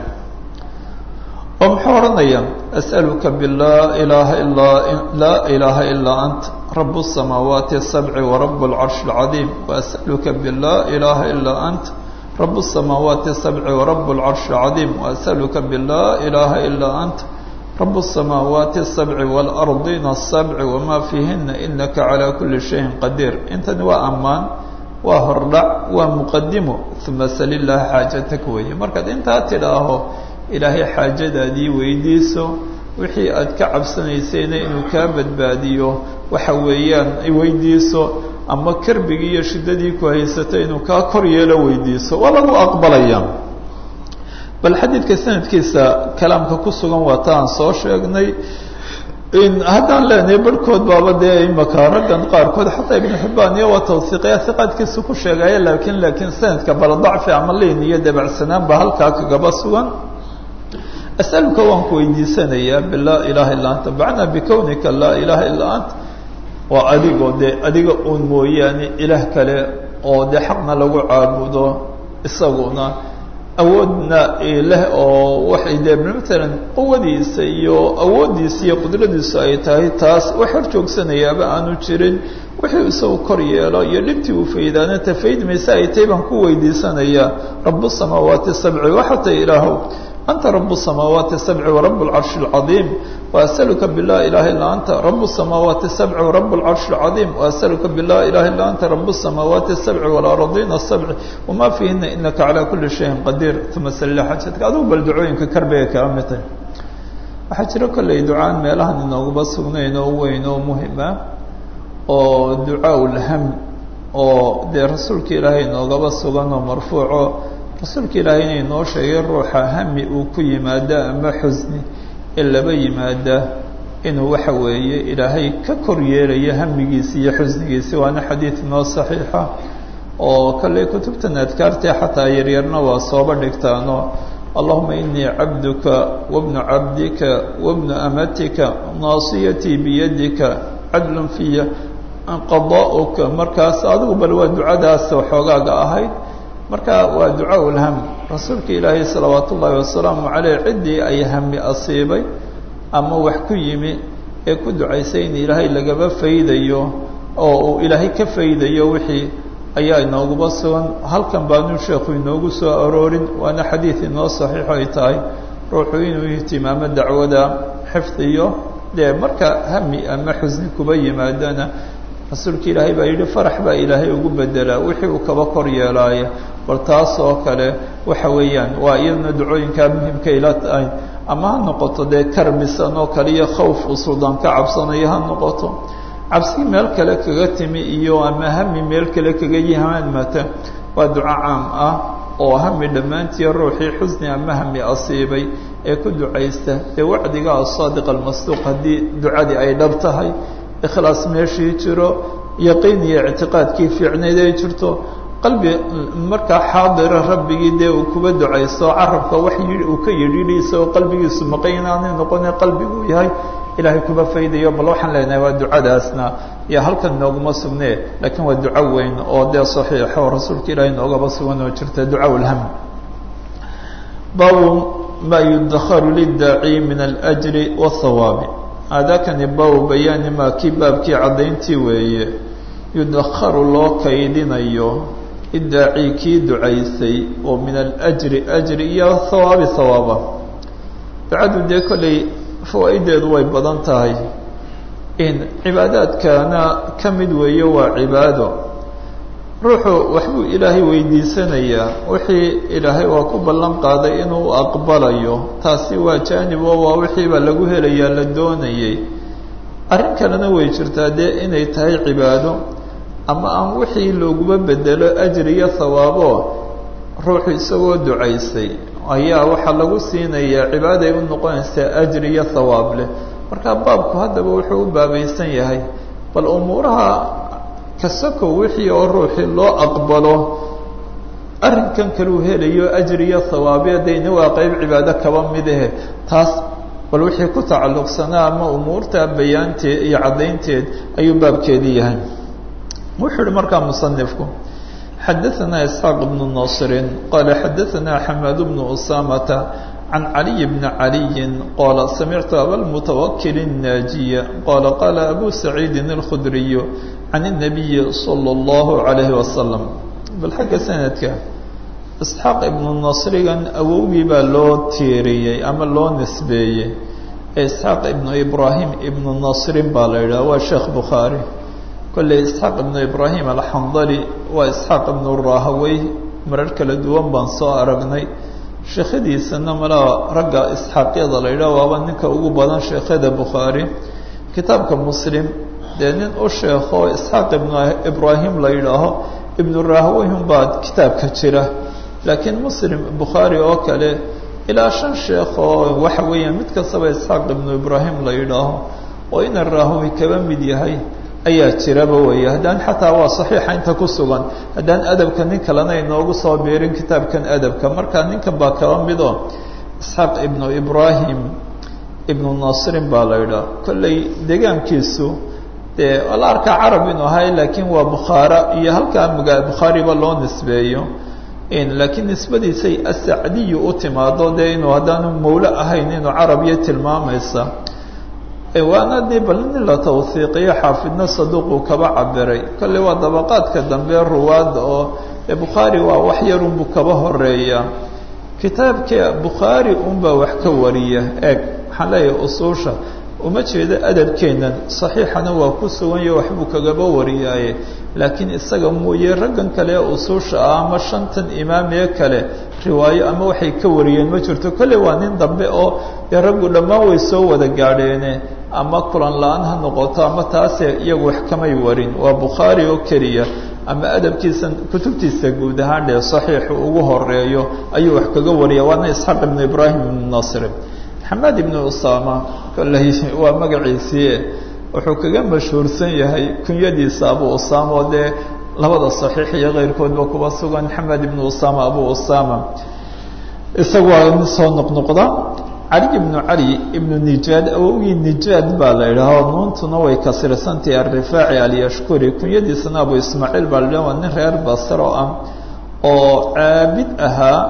oo muxuu odhanaya as'aluka bilaa ilaaha ilaa laa ilaaha ilaa ant rab الsamaawaati الsabci warab اlcarshi اlcadiim waas'aluka bilaa ilaaha ilaa ant rab الsamaawaati الsabci warab اlcarshi اlcadiim waas'aluka bilaa ilaaha ilaa ant rab الsamaawaati الsabci wاlardina الsabci wama fiihina inaka calى kuli shayin qadiir intani waa ammaan waa hordhac waa muqadimo uma sal illaha xaajatak weeye markaad intaa tidhaaho ilaahay xaajadaadii weydiiso wixii aad ka cabsanaysayna inuu kaa badbaadiyo waxa weeyaan weydiiso ama karbigii iyo shiddadii ku haysato inuu kaa kor yeelo weydiiso waa lagu aqbalaya bal xadiidka sanadkiisa kalaamka ku sugan waa ta aan soo sheegnay haddaan leenahay barhkood baaba dee imaka raggan qaarkood xataa ibnu xibbaan iyo waa tawsiiqaya hiqaadkiisa ku sheegaya laakiin laakiin sanadka bala dacfi ama liin iyo dabacsanaan ba halkaa kagaba sugan asaluka waan ku weydiisanayaa bilaa ilaaha illaa anta macnaa bikownika laa ilaaha illaa ant waa adigoo dee adiga uun mooyaane ilaah kale oo dee xaqna lagu caabudo isaguna awoodna leh oo waxay dee matalan quwadiisa iyo awooddiisa iyo qudradiisu ay tahay taas wax hor joogsanayaaba aanu jirin wixii isagu kor yeelo iyo dhibtii uu faydaana tafaydmaysa ay tahay baan ku weydiisanayaa rabu samaawaati sabci waxatay ilaahow anta rab الsamaawaati الsabci warab اlcarshi اlcadiim waasأluka bilaa ilaha illaa anta rab الsamaawaati الsabci warab اlcarshi اlcadiim waasأluka bilaa ilaha illaa anta rab الsamaawaati الsabci walaradiina الsabci wama fiihina inaka calى kuli shayin qadiir uma salila xajatka adigu bal ducooyinka karbigay kala mid tahay waxaa jiro kolley ducaan meelahan inooguba sugnayn oo weyn oo muhima oo ducaa lham oo dee rasuulka ilaahay inoogaba sugan oo marfuuco rasuulka ilaahay inay noo sheegay ruuxa hami uu ku yimaada ama xusni ee laba yimaada inuu waxa weeye ilaahay ka kor yeelayo hamigiisi iyo xusnigiisi waana xadiid noo saxiixa oo kalley kutubtan adkaartee xataa yaryarna waa sooba dhigtaano allahuma inii cabduka wabnu cabdika wabnu amatika naasiyatii biyadika cadlun fiya qadaa'uka markaas adigu bal waa ducadaas xoogaaga ahayd marka waa ducaa ulham rasuulka ilaahay salawaat ullaahi wasalaamu caleyh ciddii ay hami asiibay ama wax ku yimi ee ku ducaysay in ilaahay lagaba faydayo oo uu ilaahay ka faydayo wixii ayaa inooguba sugan halkan baanu sheekhu inoogu soo aroorin waana xadiid inoo saxiixo ay tahay ruuxu inuu ihtimaamo dacwada xifdiyo dee marka hami ama xusni kuba yimaadana rasuulka ilaahay baa yidhi farax baa ilaahay ugu bedelaa wixii uu kaba kor yeelaaya bal taas oo kale waxa weeyaan waa iyaduna ducooyinkaa muhimka ila tahay ama ha noqoto dee karbisan oo kale iyo khawf uu suldaan ka cabsanayo ha noqoto cabsi meel kale kaga timi iyo ama hami meel kale kaga yimaadmata waa duco caam ah oo hami dhammaantii ruuxii xusni ama hami asiibay ee ku ducaysta dee wacdiga asaadiq almasduuq haddii ducadii ay dhab tahay ikhlaas meeshii jiro yaqiin iyo ictiqaadkii fiicnayd ay jirto qalbi markaa xaadira rabbigii dee uu kuba ducaysto carabka wax yii uu ka yidhidhi isagoo qalbigiisu maqan inaanay noqone qalbiguu yahay ilaahay kuba faydayo bal waxaan leenahay waa ducadaasna iyo halkan nooguma sugne laakiin waa duco weyn oo dee saxiixa oo rasuulka ilaahay noogaba sugan oo jirta duca lham baabu ma yudakharu lidaaci min alأjri wاthawaabi aadaakani baabu bayaani maa kii baabkii caddayntii weeye yudakharu loo kaydinayo idaaci kii ducaysay oo min alajri ajri iyo hawaabi hawaaba ducadu dee kolley fawaa'ideedu way badan tahay in cibaadaadkana ka mid weeye waa cibaado ruuxu waxbuu ilaahay weydiisanayaa wixii ilaahay waa ku ballan qaaday inuu aqbalayo taasi waa jaanib oo waa wixiibaa lagu helayaa la doonayay arrin kalena way jirtaa dee inay tahay cibaado ama aan wixii looguba bedelo ajri iyo hawaabo ruuxu isagoo ducaysay ayaa waxaa lagu siinayaa cibaaday u noqonaysaa ajri iyo hawaab leh marka baabku haddaba wuxuu u baabaysan yahay bal umuuraha kasakow wixii oo ruuxii loo aqbalo arrinkan kaluu helayo ajri iyo hawaabiya dayna waa qeyb cibaado kaba mid ahe taas bal wixii ku tacalluqsanaa ama umuurta bayaanteed iyo caddaynteed ayuu baabkeedii yahay wuxuu ihi markaa musanifku xadaثna isxaaq bnu nasrin qala xadaثna xamaad bnu usamata can caliy bni caliyi qala samictu abalmutawakil الnaajiya qala qala abu saciidi اlkhudriy can الnabiyi salى اllahu عalayhi wasalam bal xagga sanadka isxaaq ibnu nasrigan awowgii baa loo tiiriyey ama loo nisbeeyey ee isxaaq ibnu ibrahim ibnu nasrin baa la yidhaha waa sheekh bukhaari kolley isxaaq ibnu ibrahim alxandali waa isxaaq ibnu rahawey marar kala duwan baan soo aragnay sheekhadiisana malaa ragga isxaaqyada la yidhaha waaba ninka ugu badan sheekhada bukhaari kitaabka muslim dee nin u sheekho isxaaq ibnu ibrahim la yidhaaho ibnu rahaweyhun baa kitaabka jira laakiin muslim bukhaari oo kale ilaa shan sheekh oo waxa weeyaan mid kastaba isxaaq ibnu ibrahim la yidhaaho oo ina rahawi kaba mid yahay ayaa jiraba weeye haddaan xataa waa saxiixa inta ku sugan haddaan adabka nin kalena inoogu soo biirin kitaabkan adabka marka ninkan baa kaba midoo isxaaq ibnu ibrahim ibnu nasrin baa la yidhaha kolley deegaankiisu dee la arkaa carab inuu ahay laakiin waa bukhaara iyo halkaa maga bukhaariba loo nisbeeyo laakiin nisbadiisay asacdiyu u timaado dee inuu haddaanu mawlo ahayn inuu carabiya tilmaamaysa waana de bal nin la tawhiiqiyo xaafidna saduuquu kaba cabiray kolley waa dabaqaadka dambe ruwaadda oo bukhaari waa wax yarunbuu kaba horeeya kitaabka bukhaari unbaa wax ka wariya eeg waxaan leeyahay usuusha uma jeedo adabkeennan saxiixana waa ku suganyaho waxbuu kagaba wariyaaye laakiin isaga mooye raggan kale ee usuusha ah ama shantan imaamee kale riwaayo ama waxay ka wariyeen ma jirto kolley waa nin dambe oo dee raggu dhammaan way soo wada gaadheene ama kulan la-aan ha noqoto ama taase iyagu wax kamay warin waa bukhaari oo keliya ama adabkiisa kutubtiisa guud ahaan dhee saxiixu ugu horeeyo ayuu wax kaga wariya waana isxaaq ibnu ibraahim ibnu nasri maxamed ibnu usama kolley waa magaciisii wuxuu kaga mashhuursan yahay kunyadiisa abu usama oo dee labada saxiix iyo keyrkoodba kuba sugan maxamed ibnu usama abu usama isaga waa mid soo noqnoqda cali ibnu cali ibnu nijaad awowgii nijaad baa la idhaaho nuuntuna way kasirsantahi alrifaaci alyashkuri kunyadiisana abu ismaaciil baa la idhaha waa nin reer basro ah oo caabid ahaa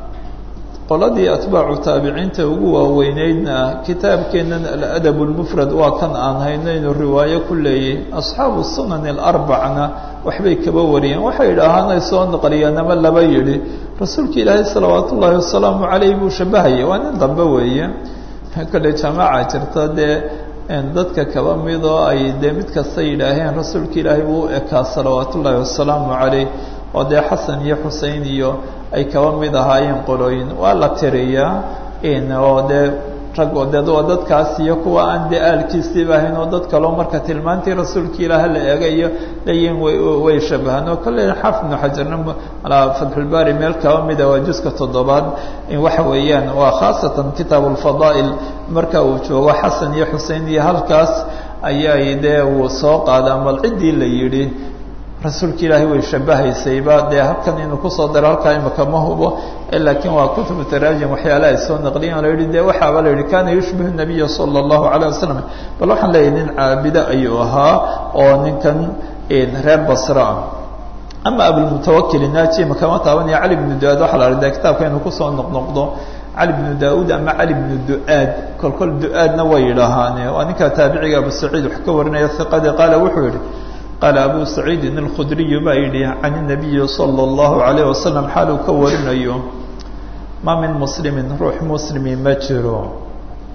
qoladii atbaacu taabiciinta ugu waaweyneydna kitaabkeennan aladab lmufrad waa kan aan hayno inuu riwaayo ku leeyay asxaabu sunan alarbacna waxbay kaba wariyeen waxay idhaahaan ay soo naqliyeen ama laba yidhi rasuulka ilaahay salawaat ullaahi wasalaamu caleyh buu shabahaya waa nin dambe weeye kolley jamaaca jirta dee dadka kaba mid oo ay dee mid kasta yidhaaheen rasuulka ilaahay buu u ekaa salawaat ullaahi wasalaamu caleyh oo dee xasan iyo xusein iyo ay kaba mid ahaayeen qolooyin waa la tiriyaa oo dee rag oo de waa dadkaas iyo kuwa aan dee aalkiisiiba ahayn oo dad kaloo marka tilmaantii rasuulka ilaaha la eegayo leeyihin way way shabahaan oo kolley xaafid ibnu xajarna alaa fatxulbaari meel kaba mida waa juska toddobaad waxa weeyaan waa khaasatan kitaab alfadaa'il marka uu joogo xasan iyo xusein iyo halkaas ayay dee uu soo qaadaa mal ciddii la yidhi rasuulka ilaahay way shabahaysayba dee halkan inuu kusoo daro halkaa imaka ma hubo laakiin waa kutubu taraajim waxyaala ay soo naqliyeen la yihi de waxaaba la yihi kana yushbihu nabiya sala allahu alayh wasalam bal waxaan leeyahay nin caabido ayuu ahaa oo ninkan reer basra ah ama abulmutawakil naaji makama taabanaya cali bnu duaad waxaa la arda kitaabka inuu kusoo noqnoqdo cali bnu daauud ama cali bnu duaad kolkol du-aadna way yidhaahaane waa ninka taabiciga abu saciid wax ka warinaya hiqadii qaala wuxuu yihi qaala abu saciidin alkhudriyu baa yidhi can inabiyi sala allahu calayh wasalam xaaluu ka warinayo ma min muslimin ruux muslimi ma jiro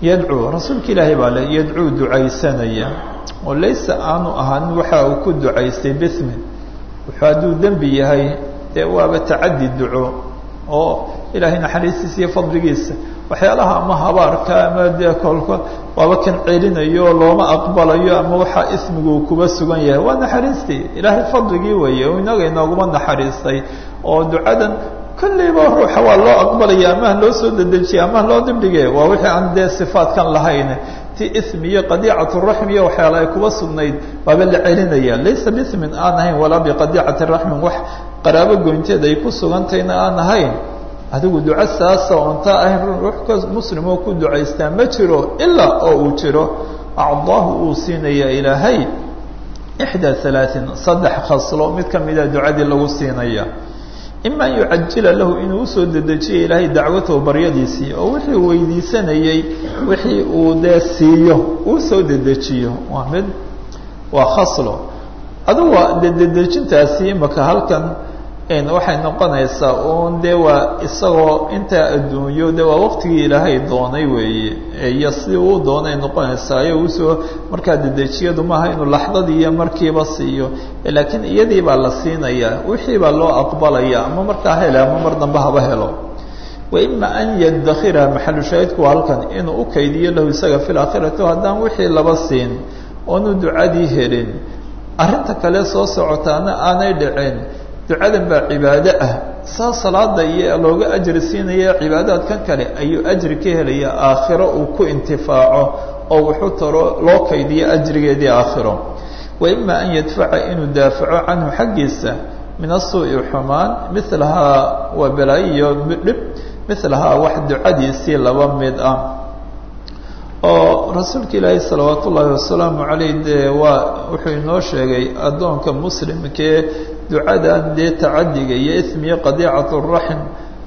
yadcuu rasuulka ilaahay baa le yadcuu ducaysanaya oo laysa aanu ahaan waxa uu ku ducaystay bismin wuxuu hadduu dembi yahay dee waaba tacadi duco oo ilaahay naxariistiisa iyo fadligiisa waxyaalaha ama habaarka ama dee kolka waaba kan celinayo looma aqbalayo ama waxaa ismigu kuba sugan yahay waa naxariistii ilaahay fadligii weeye oo inaga inooguma naxariistay oo ducadan kollayba ruuxa waa loo aqbalaya amaha loo soo dedejiya amaha loo dibdhige waa wixii aan dee sifaatkan lahayn ti ismi iyo qadiicatu raxm iyo waxyaala ay kuba sugnayd waaba la celinaya laysa bismin aan ahayn walaa biqadiicati raxmin wax qaraabo goynteed ay ku sugantayna aan ahayn adigu duco saasa oontaa ahayn ruux muslim oo ku ducaystaa ma jiro ilaa oo uu jiro acdaahu uu siinaya ilaahay ixdaa alaain saddex khaslo mid ka mida ducadii lagu siinaya ima an yucajila lahu inuu usoo dedejiyo ilaahay dacwatahu baryadiisii oo wixii uu weydiisanayey wixii uu dee siiyo uu soo dedejiyo waa mid waa khaslo adugu waa dedejintaasi imaka halkan waxay noqonaysaa uun dee waa isagoo intaa adduunyo de waa waqtigii ilaahay doonay weeye iyo si uu doonay noqonaysaa ayo usoo markaa dedejiyadu maaha inuu laxdadii iyo markiiba siiyo laakiin iyadii baa la siinayaa wixii baa loo aqbalaya ama markaa hele ama mar dambe haba helo wa ima an yadakhira maxalu shaahidku waa halkan inuu u kaydiyo lahu isaga fi laakhirati haddaan wixii laba siin oonu ducadii helin arrinta kale soo socotaana aanay dhicin ducadan baa cibaado ah saa salaada iyo looga ajri siinaya cibaadaadkan kale ayuu ajri ka helaya aakhiro uu ku intifaaco oo wuxuu taro loo kaydiyo ajrigeedii aakhiro wa ima an yadfaca inuu daafaco canhu xaggiisa min asuu'i xumaan milahaa waa balaayo iyo dhib milahaa wax ducadiisii laba mid ah oo rasuulka ilaahi salawaat ullaahi wasalaamu caleyh dee waa wuxuu inoo sheegay addoonka muslimkee ducadan dee tacadiga iyo ismiyo qadiicatu raxim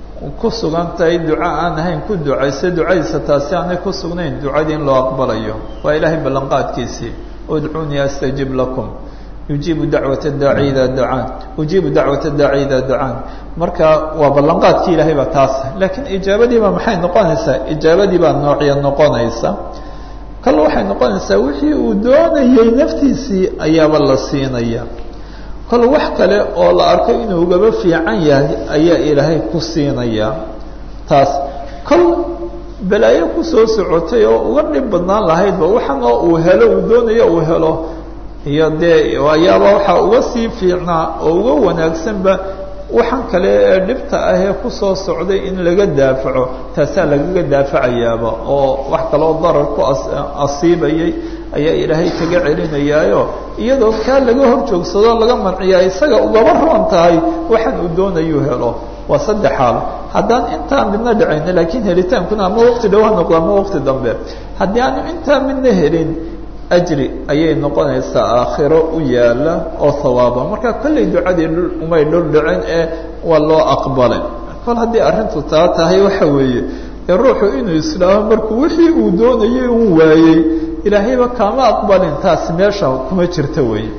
ku sugan tahay duco aan ahayn ku ducaysa ducadiisa taasi aanay ku sugnayn ducadii in loo aqbalayo waa ilaahay ballanqaadkiisii udcuunii astajib lakum yujiibu dacwata daaci idaa dacaan ujiibu dacwata daaci idaa dacaan marka waa ballanqaadkii ilaahay baa taas laakiin ijaabadiiba maxay noqonaysaa ijaabadii baa noocya noqonaysa kale waxay noqonaysaa wixii uu doonayey naftiisii ayaaba la siinaya kol wax kale oo la arko inuu ugaba fiican yahay ayaa ilaahay ku siinaya taas kol balaayo kusoo socotay oo uga dhib badnaan lahaydba waxan oo uu helo uu doonayo uu helo iyo dee ayaaba waxaa uga sii fiicnaa oo uga wanaagsanba waxan kale ee dhibta ah ee kusoo socday in laga daafaco taasaa lagaga daafacayaaba oo wax kaloo darar ku asiibayay ayaa ilaahay kaga celinayaayo iyadoo kaa laga hor joogsado laga manciyaa isaga ugaba roon tahay waxan uu doonayuu helo waa saddex xaal haddaan intaa midna dhacayn laakiin helitaankuna ama waqti dhow ha noqdo ama waqti dambe haddii aanu intaa midna helin ajri ayay noqonaysaa aakhiro u yaala oo hawaaba marka kollay ducadii dhul umay dhul dhicin ee waa loo aqbalay kol haddii arrintu taa tahay waxa weeye ee ruuxu inuu islaamo markuu wixii uu doonayay un waayey ilaahayba kaama aqbalin taasi meesha kuma jirta weeye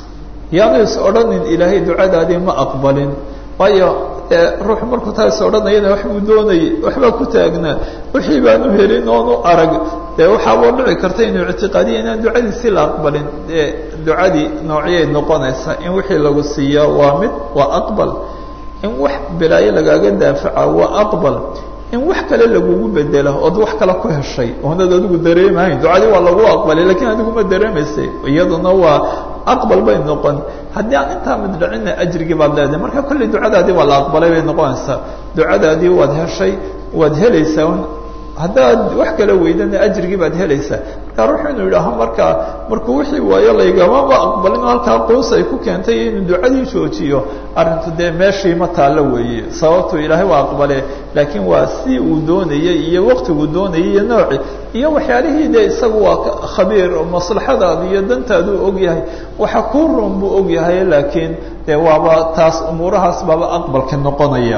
yaanu is odhanin ilaahay ducadaadii ma aqbalin waayo ruuxu markuu taa is odhanayana wax uu doonayay waxbaa ku taagnaa wixii baanu helin oonu arag dee waxaaboo dhici karta inuu ictiqaadiya inaan ducadiisii la aqbalin dee ducadii noocyay noqonaysaa in wixii lagu siiyaa waa mid waa aqbal in wax bilaayo lagaaga daafaca waa aqbal in wax kale lagugu bedelo ood wax kale ku heshay oonad adigu dareemahayn ducadii waa lagu aqbalay lakiin adigu ma dareemaysay iyaduna waa aqbal bay noqon haddii aan intaa mid dhacina ajrigii baad leedahay marka kolley ducadaadii waa la aqbalay bay noqonaysaa ducadaadii waad heshay waad helaysaa haddaad wax kala weydana ajrigii baad helaysaa marka ruuxu inuu yidhaaho markaa markuu wixii waayo laygamaba aqbalin halkaa quus ay ku keentay inuu ducadii joojiyo arrintu dee meeshii ma taallo weeye sababtuu ilaahay waa aqbale laakiin waa si uu doonayey iyo waqtiguu doonayay iyo nooci iyo waxyaalihii dee isagu waa khabiir maslaxadaadu iyo dantaaduu ogyahay waxa kuu roon buu ogyahay laakiin dee waaba taas umuurahaas baaba aqbalka noqonaya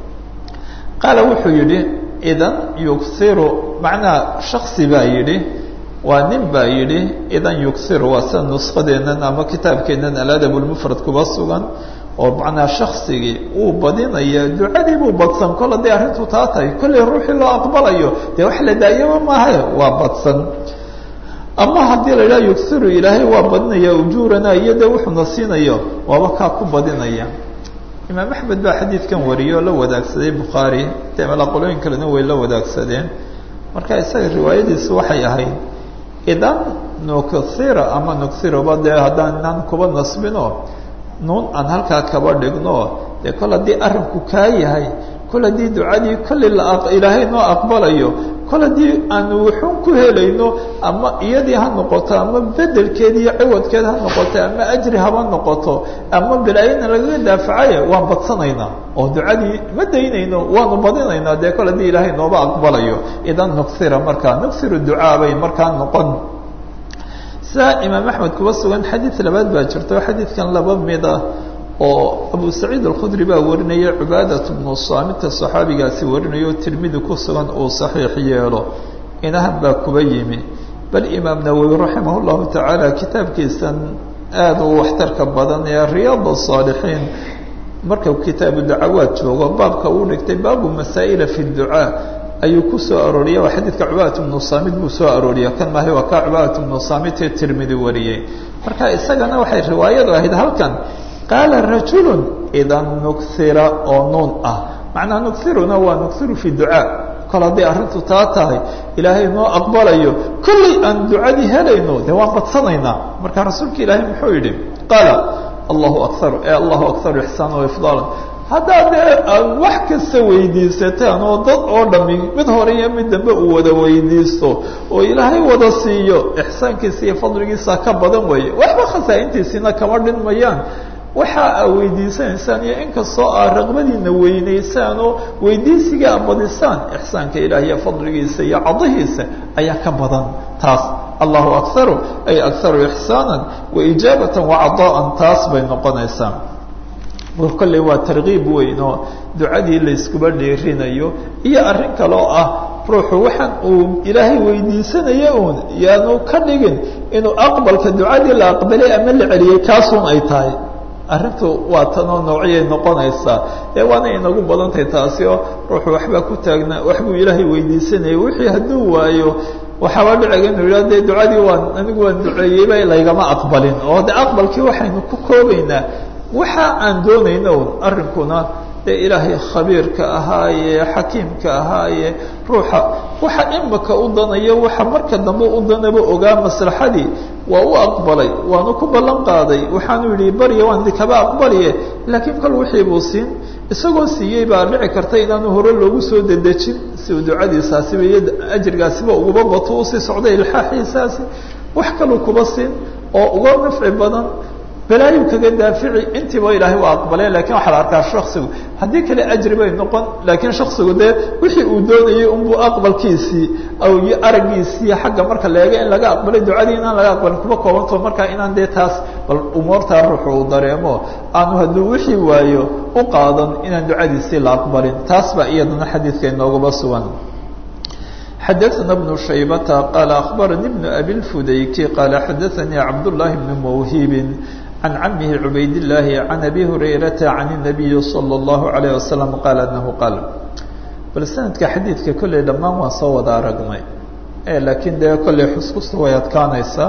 qaala wuxuu yidhi idan yuksiru macnaha shaksi baa yidhi waa nin baa yidhi idan yuksiru waa sida nuskadeennan ama kitaabkeennan aladab lmufrad kuba sugan oo macnaa shaksigii uu badinaya ducadii buu badsan kol hadday arrintu taa tahay kollay ruuxii loo aqbalayo dee wax la daayaba maaha waa badsan ama haddii la idhaha yugsiru ilaahay waa badinaya ujuurana iyo dee wuxuuna siinayo waaba kaa ku badinaya imaam axmed baa xadiidkan wariyey oo la wadaagsaday bukhaari dee malaqolooyin kalena way la wadaagsadeen marka isaga riwaayadiisu waxay ahayd idan nuksira ama nuksiroba dee haddaan inaan kuba nasbino nuun aan halkaa kaba dhigno dee kol haddii arrinku kaa yahay kol haddii ducadii kolli la ilaahay noo aqbalayo kol haddii aanu wuxuun ku helayno ama iyadii ha noqoto ama bedelkeed iyo ciwadkeed ha noqoto ama ajri haba noqoto ama bilaayana lagaga daafacaya waan badsanaynaa oo ducadii ma daynayno waanu badinaynaa dee kol haddii ilaahay nooba aqbalayo idan nuksira markaa nuksiru ducaa bay markaa noqon sidaa imaam axmed kuba sugan xadiid labaad baa jirto xadiidkan laba mid ah oo abu saciid alkhudri baa warinaya cubaadat bnu saamita saxaabigaasi warinaya oo tirmidi ku sugan uu saxiix yeelo inahan baa kuba yimi bal imaam nawowi raximah llahu tacaala kitaabkiisan aada u waxtarka badan ee riyaad saalixiin markau kitaabu dacawaad joogo baabka uu dhigtay baabu masaa'ila fi ducaa ayuu ku soo arooriya waa xadiidka cubaadat bnu saamit buu soo arooriya kan maahay waa kaa cubaadat bnu saamit ee tirmidi wariyey marka isagana waxay riwaayadu ahayd halkan qaala rajulu idan nuksira oo nuun ah macnaa nuksiruna waa nuksiru fi ducaa kol hadday arrintu taa tahay ilaahay noo aqbalayo kollay aan ducadii helayno dee waan badsanaynaa marka rasuulka ilaahay muxuu yidhi qaala allahu akaru e allahu akaru ixsaana waifdaala haddaad dee aad wax kasta weydiisataan oo dad oo dhami mid hore iyo mid dambe uu wada weydiisto oo ilaahay wada siiyo ixsaankiisa iyo fadligiisa ka badan weeye waxba khasaa-intiisiina kama dhinmayaan waxa aa weydiisanaysaan iyo inkastoo aa raqbadiina weynaysaan oo weydiisiga a badisaan ixsaanka ilaah iyo fadligiisa iyo cadahiisa ayaa ka badan taas allahu akaru ay akaru ixsaana waijaabatan wacadaa'an taas bay noqonaysaa kolley waa tarkiib weyn oo ducadii layskuba dheerinayo iyo arrin kale oo ah ruuxu waxaan uu ilaahay weydiisanaya uun yaanu ka dhigin inuu aqbalka ducadii la aqbalay ama la celiyey kaasuun ay tahay arrintu waa tanoo noocyay noqonaysaa ee waana inagu badantahay taasi oo ruuxu waxbaa ku taagnaa waxbuu ilaahay weydiisanayay wixii hadduu waayo waxaaba dhiciga inuu yidhah dee ducadii waan anigu waan duceeyeyba laygama aqbalin oo de aqbalkii waxaynu ku koobaynaa waxa aan doonayna un arrinkuna dee ilaahay khabiirka ahaaye xakiimka ahaaye ruuxa waxa imika u danayo waxa marka dambe u danaba ogaa maslaxadii waa u aqbalay waanu ku ballan qaaday waxaanu yidhi barya waan kaba aqbaliye laakiin kol wixii buu siin isagoo siiyey baa dhici karta inaanu hore loogu soo dedejin si uu ducadiisaasiba iyo ajrigaasiba uguba bato usii socday ilxaaxiisaasi wax kaluu kuba siin oo uga nafci badan balaayu kaga daafici intiiba ilaahay waa aqbalee lakin waxaa la arkaa shaksigu haddii kale ajri bay noqon laakiin shaksigu dee wixii uu doonayay unbuu aqbalkiisii iyo araggiisii xagga marka leega in laga aqbalay ducadii inaan laga aqbalin kuba koobanto marka inaan dee taas bal umuurtaa ruuxu uu dareemo aanu hadduu wixii waayo u qaadan inaan ducadiisii la aqbalin taas baa iyadana xadiidka inoogaba sugan xadaثna بن شhaybة qال أخbarnي بن أbي الfudayki qال xadaثnي cabdاللahi بن mwhib عن عمه عبayd اللahi عن أbي هurayرaةa عن النبي صلى الله عليه وسلم qال أنه qال bal sanadka xadiidka kolley dhammaan waan soo wada aragnay laakiin dee kolley xuskusta way adkaanaysaa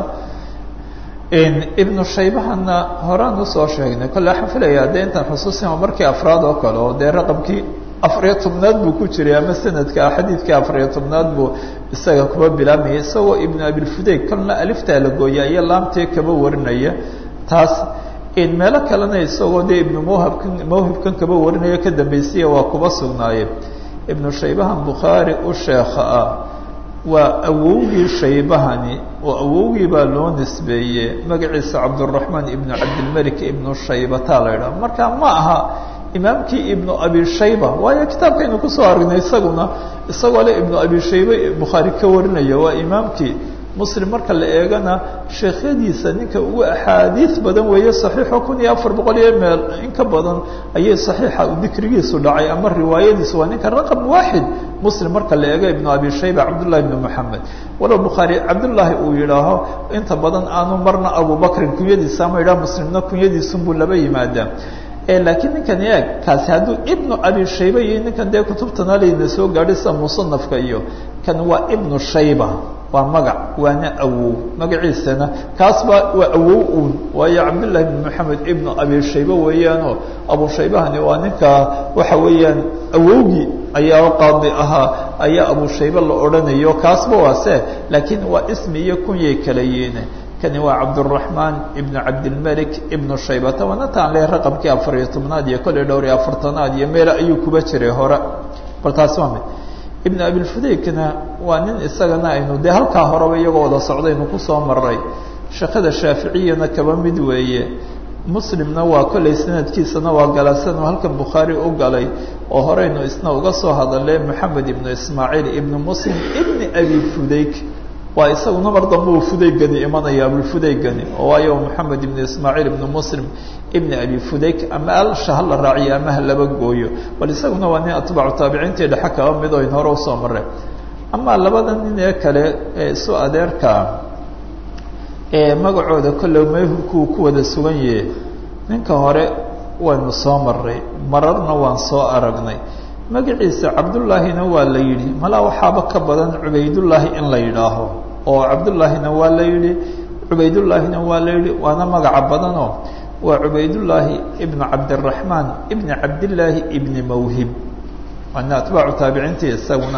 ibnu shaybahana horaan usoo sheegnay kolle waxaan filayaa dee intaan xusuusima markii afraad oo kale oo dee raqamkii afariyo tobnaad buu ku jiray ama sanadka xadiidkii afariyo tobnaad buu isaga kuba bilaabmaya isagoo ibnu abilfudayg kolna aliftaa la gooya iyo laamtee kaba warinaya taas meelo kalena isagoo dee ibnu mawhabkan mawhibkan kaba warinaya ka dambaysiya waa kuba sugnaaye ibnu shaybahan bukhaari u sheekha ah waa awowgii shaybahani oo awowgii baa loo nisbeeye magaciisa cabduraxmaan ibnu cabdilmelik ibnu shaybata la idhaha marka ma aha imaamkii ibnu abi shayba waayo kitaabkaynu kusoo aragnay isaguna isagoo le ibnu abi shaybe bukhaari ka warinaya waa imaamkii muslim marka la eegana sheekhyadiisa ninka ugu axaadiis badan weeye saxiixo kun iyo afar boqol iyo meel in ka badan ayay saxiixa dikrigiisu dhacay ama riwaayadiisu waa ninka raqam waaxid muslim marka la eego ibnu abi shayba cabdullahi ibnu moxamed walow bukhaari cabdullaahi uu yidhaaho inta badan aanu marna abubakrin kunyadiisa ama yidhaha muslimna kunyadiisunbuu laba yimaadaa laakiin ninkan eeg kaasi hadduu ibnu abi shayba iyo ninkan dee kutubtana layna soo gaadhay sida musanafka iyo kan waa ibnu shayba waa magac waana awow magaciisana kaasba waa awow uun waayo cabdullahi bn moxamed ibnu abi shayba weeyaanoo abu shaybahani waa ninka waxa weeyaan awowgii ayaa qaadi ahaa ayaa abu shayba la odhanayo kaasba waa se laakiin waa ismi iyo kunyay kala yihiin kani waa cabduraxmaan ibnu cabdilmalik ibnu shaybata waanataan le raqamkii afar iyo tobnaad iyo kolley dhowr iyo afartanaad iyo meele ayuu kuba jiray hore bal taasi waa mid ibnu abilfudaykna waa nin isagana aynu dee halkaa horeba iyagoo wada socdaynu kusoo maray shaqada shaaficiyana kaba mid weeye muslimna waa kolley sanadkiisana waa galasan oo halkan bukhaari u galay oo horeynu isna uga soo hadalay moxamed ibnu ismaaciil ibnu muslim ibni abi fudayk waa isaguna mar dambe uu fudaygani imanaya abulfudaygani oo waayo moxamed ibnu ismaaciil ibnu muslim ibni abi fudayk ama alsha hala raaciyo ama ha laba gooyo bal isaguna waa nin atbaacu taabiciintii dhexe kaba mid o in hore usoo mareen amaa labada nin ee kale ee isu adeerka ee magacooda kolley mayhubkuu ku wada sugan yahe ninka hore waynu soo maray mararna waan soo aragnay magaciisa cabdullaahina waa la yidhi malaa waxaaba ka badan cubaydullaahi in la yidhaaho oo cabdullaahina waa la yidhi cubaydullaahina waa la yidhi waana magaca badanoo waa cubaydullaahi ibnu cabdiraxmaan ibni cabdillaahi ibni mawhib waana atbaacu taabiciintii isaguna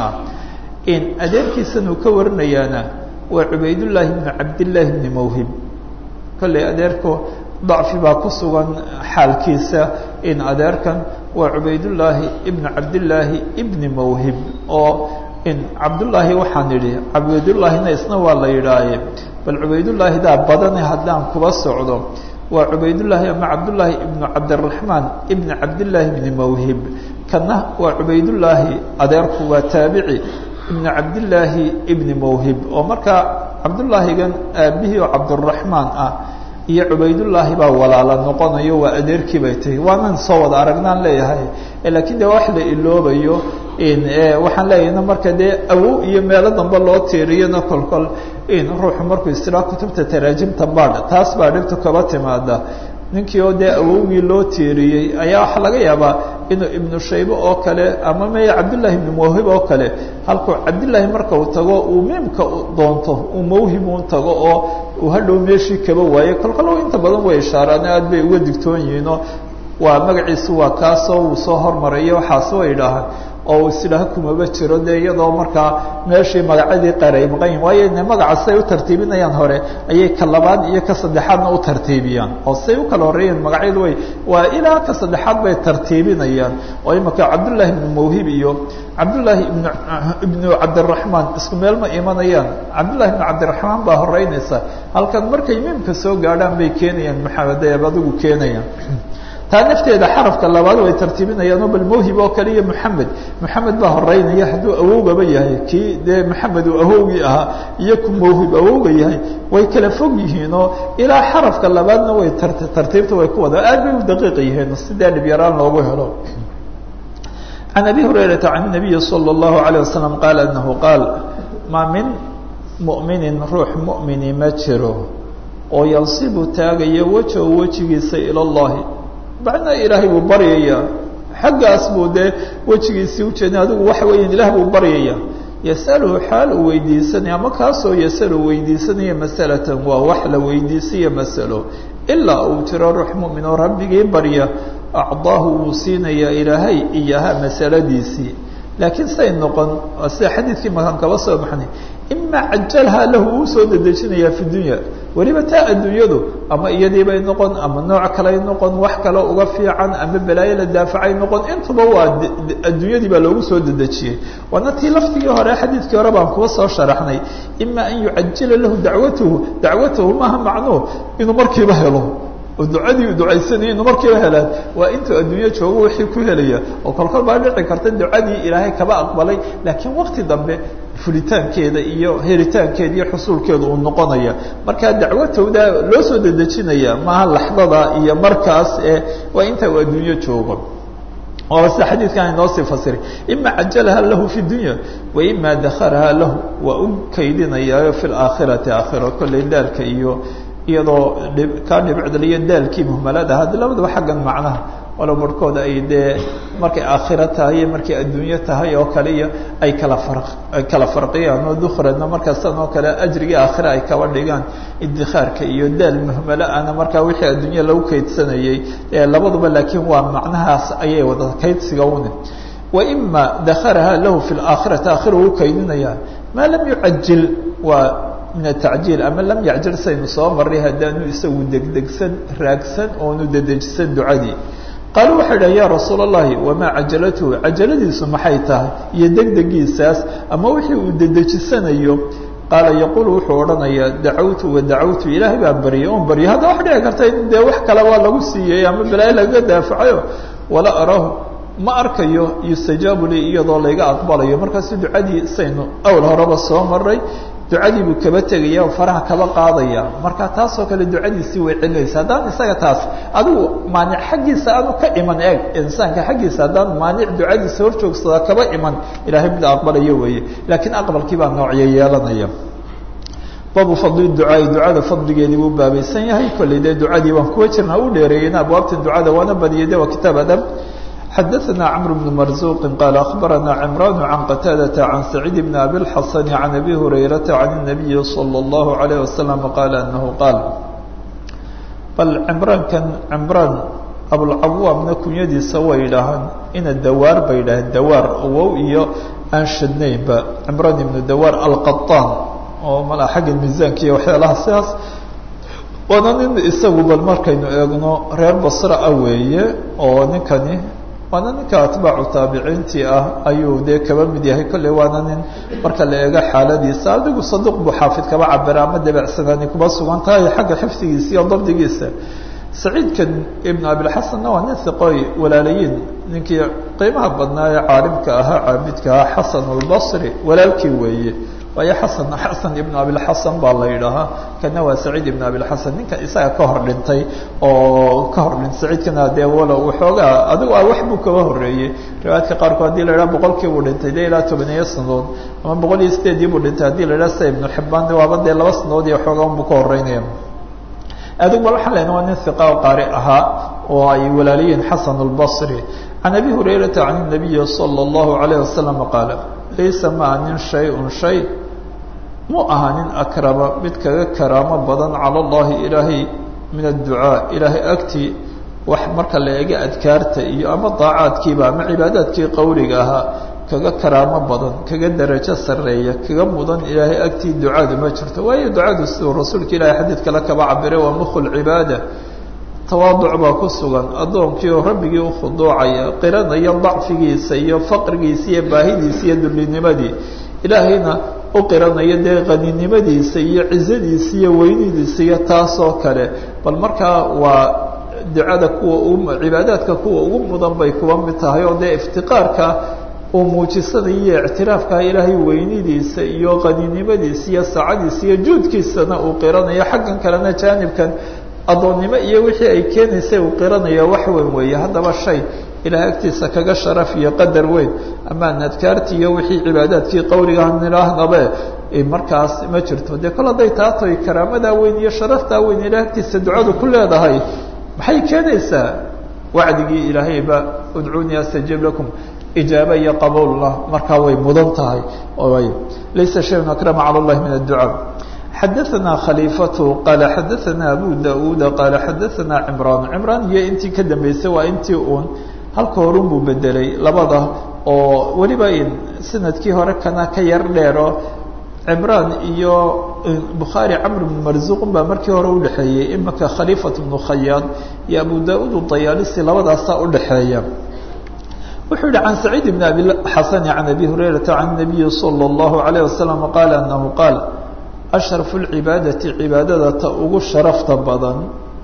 in adeerkiisan uu ka warinayaana waa cubaydullaahi ibnu cabdillaahi ibni mawhib kolley adeerku dacfi baa ku sugan xaalkiisa in adeerkan waa cubaydullaahi ibnu cabdillaahi ibni mawhib oo in cabdullaahi waxaan idhi cubaydullaahina isna waa la yidhaaye bal cubaydullaahi daa badane haddaan kuba socdo waa cubaydullaahi ama cabdullaahi ibnu cabdiraxmaan ibni cabdillaahi ibni mawhib kana waa cubaydullaahi adeerku waa taabici ibnu cabdillaahi ibni mawhib oo markaa cabdullaahigan aabihii oo cabdiraxmaan ah iyo cubaydullaahi baa walaala noqonayo waa adeerkii bay tahay waanan soo wada aragnaan leeyahay lakiin de wax la iloobayo waxaan leeyahna marka dee awow iyo meelo dambe loo tiiriyana kolkol in ruuxu markuu istira kutubta taraajimta baadh taas baa dhibtu kaba timaada ninkii oo dee awowgii loo tiiriyey ayaa waxaa laga yaabaa inuu ibnu shaybe oo kale ama maya cabdullaahi ibnu mawhib oo kale halkuu cabdillaahi marka uu tago uu miimka doonto uu mawhib un tago oo uu hadhow meeshii kaba waaye kolkol inta badan way ishaaraan aad bay uga digtoon yihiinoo waa magaciisu waa kaasoo uu soo hormarayo waxaas way idhaahaan oo uu isidhaha kumaba jiro dee iyadoo markaa meeshii magacadii qaray maqan yihin waayo ne magaca siday u tartiibinayaan hore ayay ka labaad iyo ka saddexaadna u tartiibiyaan oo siday u kala horreeyeen magacyadu way waa ilaa ka saddexaad bay tartiibinayaan oo imaka cabdullaahi ibnu mawhib iyo cabdullaahi ibnu ibnu cabdiraxmaan isku meel ma imanayaan cabdullahi ibnu cabdiraxmaan baa horeynaysa halkan markay miimka soo gaadhaan bay keenayaan maxamedeeb adigu keenayaan taa nafteeda xarafka labaad way tartiibinayaanoo bal mawhib oo kale iyo moxamed moxamed baa horeynaya hadduu awowgaba yahay kii dee moxamed uu awowgii ahaa iyo ku mawhib awowga yahay way kala fog yihiinoo ilaa xarafka labaadna way tartiibta way ku wada aad bay u daqiiq yihiin sidee dhibyaraan loogu helo can abi hurayrata can nabiyi salى اllahu alيه wasalam qaala anahu qaal maa min mu'minin ruux mu'mini ma jiro oo yansibu taagayo wejahu wejigiisa ila اllahi macnaa ilaahay buu baryayaa xaggaas buu dee wejigiisii ujeedin adigu waxa weeya ilaah buu baryayaa yasaluhu xaal uu weydiisanaya ama kaasoo yasalu weydiisanaya masalatan waa wax la weydiisaya masalo ilaa uu jiro ruux mu'min oo rabbigii barya acdaahu wuu siinayaa ilaahay iyaha masaladiisii laakiin say noqon sida xadiidkii makaan kaba soo baxnay ima cajalhaa lahu uu soo dedejinayaa fi dunya weliba taa adduunyadu ama iyadiibay noqon ama nooc kaley noqon wax kale uga fiican ama balaayo la daafacay noqon intuba waa adduunyadii baa loogu soo dedejiyey waana tii laftigii hore xadiidkii hore baan kuba soo sharaxnay ima an yucajila lahu dacwatahu dacwatahu maaha macnuhu inuu markiiba helo oo ducadii ducaysanaya inu markiiba helaan waa intuu adduunyo joogo wixii ku helaya oo kolkol baa dhici karta ducadii ilaahay kaba aqbalay laakiin wakti dambe fulitaankeeda iyo helitaankeeda iyo xusuulkeeda uu noqonaya markaa dacwatowda loo soo dedejinaya maaha laxdada iyo markaas ee waa inta uu adduunyo joogo oo sida xadiidkan inoo sii fasiray ima cajalaha lahu fi dunya wa ima dakharaha lahu waa u kaydinayaayo fi laakhirati aakhira kolley daalka iyo iyadoo kaa dhibicdaliyo daalkii muhmalada haddi labadaba xaggan macnaha walow barhkooda ay dee markay aakhiro tahay iyo markay adduunyo tahay oo kale iyo ay kala far ay kala farqiyaan oo dukhradna markaasan oo kale ajrigii aakhira ay kaba dhigaan idikhaarka iyo daal muhmalo ana markaa wixii adduunya lagu kaydsanayey labaduba laakiin waa macnahaas ayay wada kaydsiga une waima dakharaha lahu fi laakhirati aakhira uu kaydinaya maa lam yucajil waa min atacjiil ama lam yacjil saynu soo maray haddaanu isagu degdegsan raagsan oonu dedejisan ducadii qaaluu waxay dhaha ya rasuul اllahi wamaa cajalatuhu cajaladiisu maxay tahay iyo degdegiisaas ama wixii uu dedejisanayo qaala yaquul wuxuu odhanayaa dacawtu wadacawtu ilaahay baan baryay oon baryay hadda wax dhici karta in dee wax kale waa lagu siiyey ama balaayo lagaga daafacayo wala araahu ma arkayo yustajaabu lii iyadoo layga aqbalayo markaasu ducadii saynu awl horeba soo maray ducadii buu kaba tegaya oo faraha kaba qaadaya marka taasoo kale ducadiisii way celinaysa haddaan isaga taas adigu maanic xaggiisa aanu ka iman eeg insaanka xaggiisa haddaan maanic ducadiisa hor joogsada kaba iman ilahay mid aqbalayo weeye laakiin aqbalkii baa noocyo yeelanaya baabu fadli ducaai ducada fadligeedii buu baabaysan yahay kolley dee ducadii waan kuwa jirnaa u dheereeyeyna abwaabta ducada waana badiyay de waa kitaab adab xdثna cمر بن مرزوq qال أخبرnا عمران عن qتاadة عن سعيد بن أbي الحسن عن أbي هريرة عن النبي صلى الله عليه وسلم qال أنه qاaل bal cمrاnkan cمrاn abوlcawاamna kunyadiisa way dhahaan ina dawaar bay dhaheen dawaar wow iyo aan shadnaynba cمrان iبن dawaar alqaطاn oo mal xagga miisaanka iyo waxyaalaha sidaas waana nin isagu bal markaynu eegno reer basra ah weeye oo ninkani waana ninka atbaacu taabiciintii ah ayuu dee kaba mid yahay kolley waana nin marka la eego xaaladiisa adigu saduq buu xaafid kaba cabira ama dabeecsanaani kuba sugan tahay xagga xifdigiisa iyo dabdigiisa saciidkan ibn abilxasanna waa nin hiqoy walaalayiin ninkii qiimaha badnaa ee caalimka ahaa caabidka ahaa xasan albasri walaalkii weeye waayo xasan xasan ibn abilxasan baa la yidhaahaa kana waa saciid ibn abilxasan ninka isaga ka hor dhintay oo ka hor dhintay saciidkana dee walo waxoogaa adigu a wax buu kaba horeeyey riwaayadka qaarkood hadii la idhaha boqolkii buu dhintay dee ilaa tobaniyo sanadood ama boqol iyo sideedii buu dhintay hadii la idhaha sida ibnu xibaan waaba dee laba sanadood iyo waxoogaa unbuu ka horeynaya adigu bal waxaan lena waa nin hiqa o qaari ahaa oo ay walaaliyiin xasan albasri can abi hurayrata can nabiyi sala allahu alayh wasalam qaala laysa maa nin shay-un shay mu aha nin akrama mid kaga karaamo badan cala allahi ilaahay min adducaa ilaahay agtii wax marka la eega adkaarta iyo ama daacaadkiiba ama cibaadaadkii qowliga ahaa kaga karaamo badan kaga darajo sarreeya kaga mudan ilaahay agtii ducadu ma jirto waayo ducadu siduu rasuulka ilaahay xadiid kale kaba cabiray waa mukhu lcibaada tawaaduc baa ku sugan addoonkii oo rabbigii u khuduucaya qiranaya dacfigiisa iyo faqrigiisa iyo baahidiisa iyo dullinimadii ilaahayna u qiranaya dee qaninimadiisa iyo cizadiisa iyo weynidiisa iyo taasoo kale bal markaa waa ducada kuwa u cibaadaadka kuwa ugu mudan bay kuwa mid tahay oo dee iftiqaarka uu muujisanayo ictiraafka ilaahay weynidiisa iyo qaninimadiisa iyo saacadiisa iyo juudkiisana uu qiranayo xaggan kalena jaanibkan addoonnimo iyo wixii ay keenaysay uu qiranayo wax weyn weeye haddaba shay ilahay agtiisa kaga sharaf iyo qadar weyn amaan adkaartii iyo wixii cibaadaadkii qowligaha nidhaahnabe markaas ma jirto dee kol hadday taatoy karaamadaa weyn iyo sharaftaa weyn ilahay agtiisa ducadu ku leedahay maxay keenaysaa wacdigii ilaahayba udcuunii astajib lakum ijaaba iyo qabuullah markaa way mudan tahay laysa shayun akrama cala allahi min adducaa xadaثna khaliifatu qaala xadaثana abu da-uda qaala xadaثana cimraan cimraan iyo intii ka dambeysay waa intii uun halka horun buu bedelay labada oo weliba sanadkii hore kana ka yar dheero cimraan iyo bukhaari camr bn marzuuqun baa markii hore udhexeeyey imaka khaliifat bnu khayaad iyo abu da-ud dayaalisi labadaasaa udhexeeya wuxuu yihi can saciid bn abi xasani can abi hurayrata can nabiyi salى اllahu alayه wasalam qaala anahu qaal ashrafu lcibaadati cibaadada ta ugu sharafta badan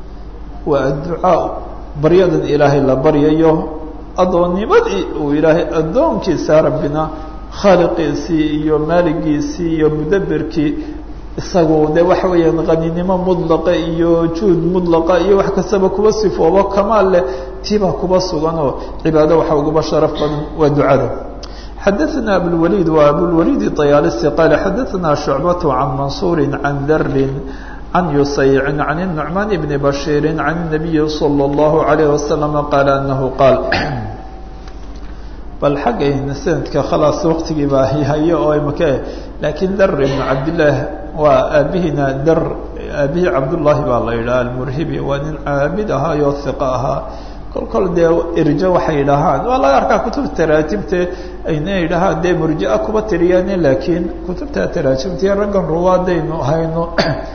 waa adducaa baryadan ilaahay la baryayo addoonnimadii uu ilaahay addoonkiisa rabbina khaaliqiisii iyo maaligiisii iyo mudaberkii isagu de waxa weeyaan qaninimo mudlaqa iyo juud mudlaqa iyo wax kastaba kuba sifoobo kamaal leh tiibaa kuba suganoo cibaado waxa uguba sharaf badan waa ducada xadaثna abulwaliid wa abulwaliid طayaalisi qaala xadaثna shucbaة can mansuuri can darin can yusaycin can الnucmaan bni bashiiri can الnabiyi salى اllahu عalayh wasalam qaala anahu qaal bal xaggayna sanadka khalaas waqtigii baa hayo oo imaka laakiin dar ibnu cabdillaah waa aabihiina dar aabihii cabdullaahi baa la yidhaha almurhibi waa nin caabid ahaayoo hiqo ahaa kol kol dee irjo waxay yidhaahaan waa laga arkaa kutubta taraajimte ayna yidhahaan dee murjia kuba tiriyaane laakiin kutubta taraajimta raggan ruwaadaynu hayno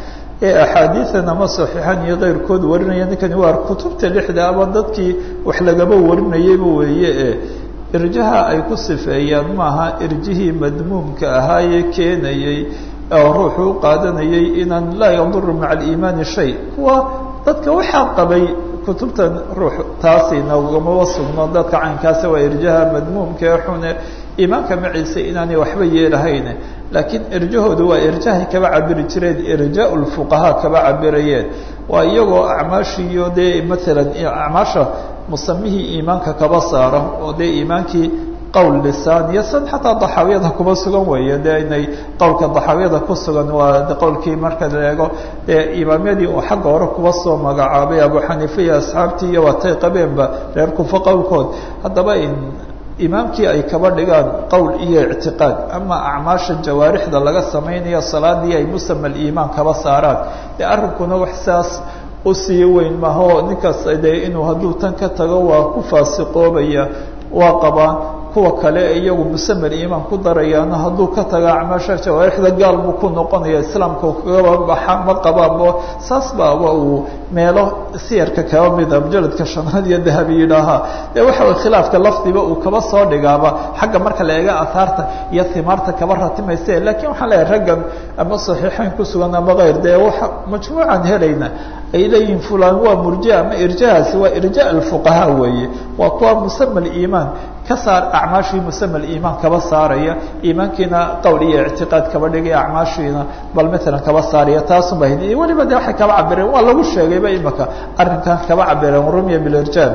ee axaadiidan ama saxiixan iyo keyrkood warinaya ninkani waa kutubta lixda ama dadkii wax lagaba warinayayba weeye e irjaha ay ku sifeeyaan maaha irjihii madmuumka ahaayee keenayey oo ruuxu u qaadanayay inaan laa yaduru maca aliimaani shay kuwa dadka waxaa qabay kutubtan ruux taasi nagamaba sugno dadka caynkaasa waa irjaha madmuumka ee xune iimaanka maciise inaanay waxba yeelahayn laakiin irjahoodu waa irjahay kaba cabiri jireen irjaa lfuqahaa kaba cabirayeen waa iyagoo acmaashiiyo dee maalan acmaasha musamihii iimaanka kaba saara oo dee iimaankii qowl lisaan iyo san xataa daxaawiyada kuma sugan weeye dee inay qowlka daxaawiyada ku sugan waa qowlkii marka la eego dee imaamyadii uu xagga hore kuba soo magacaabay abu xaniifa iyo asxaabtii iyo watay qabeenba reer kufa qowlkood haddaba imaamkii ay kaba dhigaan qowl iyo ictiqaad ama acmaasha jawaarixda laga samaynayo salaadii ay musama aliimaan kaba saaraan dee arrinkuna wax saas usii weyn maho ninkaas dee inuu hadduu tan ka tago waa ku faasiqoobaya waa qabaan kuwa kale iyagu musamer iimaan ku darayaana hadduu ka taga acmaasha jawaarixda gaal buu ku noqonaya islaamka kagaba baxa ma qabaanbo saas baaba uu meelo siyarka kaba mida mujaladka shanaad iyo dahabi yidhaahaa dee waxa way khilaafka lafdiba uu kaba soo dhigaaba xagga marka la eega ahaarta iyo himaarta kaba ratimayse lakiin waxaan leeyahay raggan ama saxiixeyn ku sugan ama keyr dee waa majmuucan helayna ay leeyihin fulan waa murjia ama irjahaasi waa irja alfuqahaa weeye waa kuwa musama aliimaan ka saar acmaashii musama aliimaan kaba saaraya iimaankiina qowl iyo ictiqaad kaba dhigaya acmaashiina bal matalan kaba saaraya taasun ba weliba de waxay kaba cabireen waa lagu sheegayba imaka arrinkan kaba cabireen rumya bilirjaal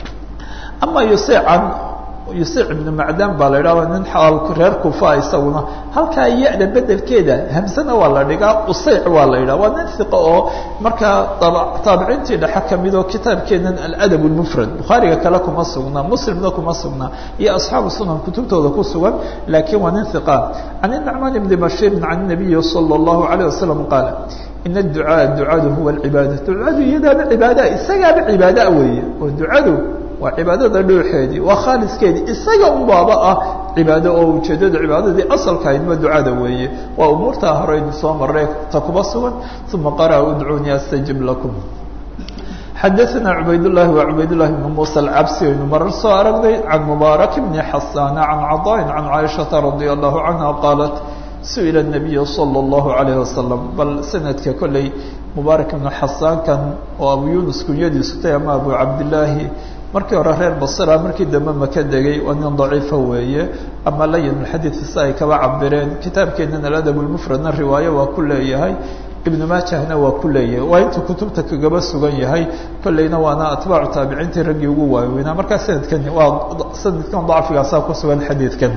ama yusecan yusic ibnu macdan baa la yidhah nin reer kufa isaguna halkaa ya-da bedelkeeda hamsana waa la dhigaa useyc waa la yidhah waa nin hiqa oo markaa taabiciintii dhexe kamid oo kitaabkeenan aladab lmufrad bukhaariga kale kuma sugnaa muslimna kuma sugnaa iyo asxaabu sunan kutubtooda ku sugan laakiin waa nin hiqa can inacmaan ibni bashiirin can nabiyi sala allahu alayh wasalam qaala in adducaa ducadu huwa alcibaada ducadu iyadaaba cibaada isagaaba cibaada weeye oo ducadu waa cibaadada dhooxeedii waa khaaliskeedii isaga unbaaba ah cibaado oo ujeedada cibaadadii asalkahaydma ducada weeye waa umuurtaa horeynu soo marray ta kuba sugan uma qara udcuunii astajib lakum xadaثna cubaydالlahi wa cubaydالlahi bn muسى alcabsi aynu marar soo aragnay can mubaarak bni xasana can caطاءin can caaishaةa radي الlahu canha qaalat su-ila الnabiy salى الlahu عalayه wasalam bal sanadka kolley mubaarak ibnu xasaankan oo abu yunus kunyadiisu tay ama abu cabdillaahi markii hore reer basra markii dambe maka degay waa nin daciifa weeye ama layin xadiidka si ay kaba cabireen kitaabkeenan aladab lmufradna riwaayo waa ku leeyahay ibnu maajahna waa ku leeyahay waa intuu kutubta kagaba sugan yahay kolleyna waana atbaacu taabiciintii raggii ugu waaweynaa markaa sanadkan waa sanadkan dacfigaasaa ku sugan xadiidkan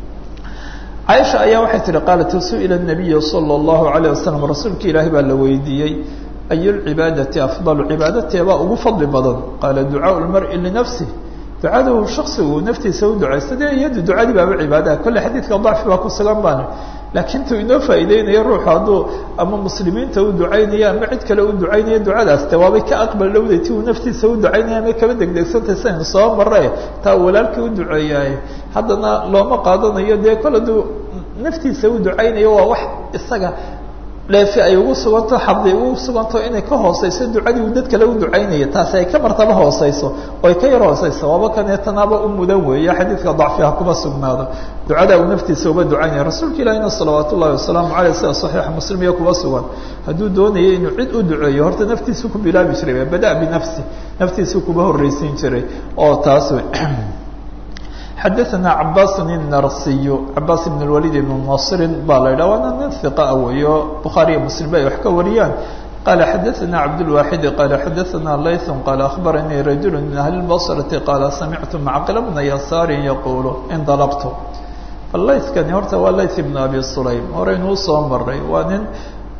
caaisha ayaa waxay tihi qaalat su-ila nabiya sala allahu alayh wasalam rasuulka ilaahi baa la weydiiyey ay lcibaadati afdalu cibaadateebaa ugu fadli badan qaala ducaau lmari linafsih ducadu shaksigu naftiisa u ducaysta dee iyadu ducadii baaba cibaadaha kolle xadiidka dacfi baa ku sugan baana laakiin tuu inoo faa'iideynayo ruuxu hadduu ama muslimiinta u ducaynaya ama cid kale u ducaynaya ducadaas de waabay ka aqbal dhowday ti uu naftiisa u ducaynaya ama kaba degdegsantay saynu soo marre taa uu walaalkii u duceeyaay haddana looma qaadanayo dee kol hadduu naftiisa u ducaynayo waa wax isaga dheefi ay ugu suganto xabdi ugu suganto inay ka hooseyso ducadii uu dad kale u ducaynaya taasi ay ka martaba hooseyso oo ay ka yar hooseyso waaba kaneetanaaba u mudan weeye xadiidka dacfiha kuma sugnaado ducada uu naftiisa uba ducaynaya rasuulka ilahina salawaat ullahi wasalaamu caleyh sida saxiixa muslim iyo kuba sugan hadduu doonayay inuu cid u duceeyo horta naftiisu ku bilaabi jiray bada binafsi naftiisu kuba horreysiin jiray oo taas wey xadaثna cabaas الnarsiy cabaas ibn اwalid ibn nasri baa la yidhah waana nin hiqa weeyo bukhaariya muslim ba ay wax ka wariyaan qala xadaثna cabdالwaxidi qala xadaثna layث qala akhbaranii rajul min ahli اbصrati qala samictu macqil bna yasaari yaqulu indalabtu layثkani horta waa layث ibn abi sulaym horeynuu soo maray waa nin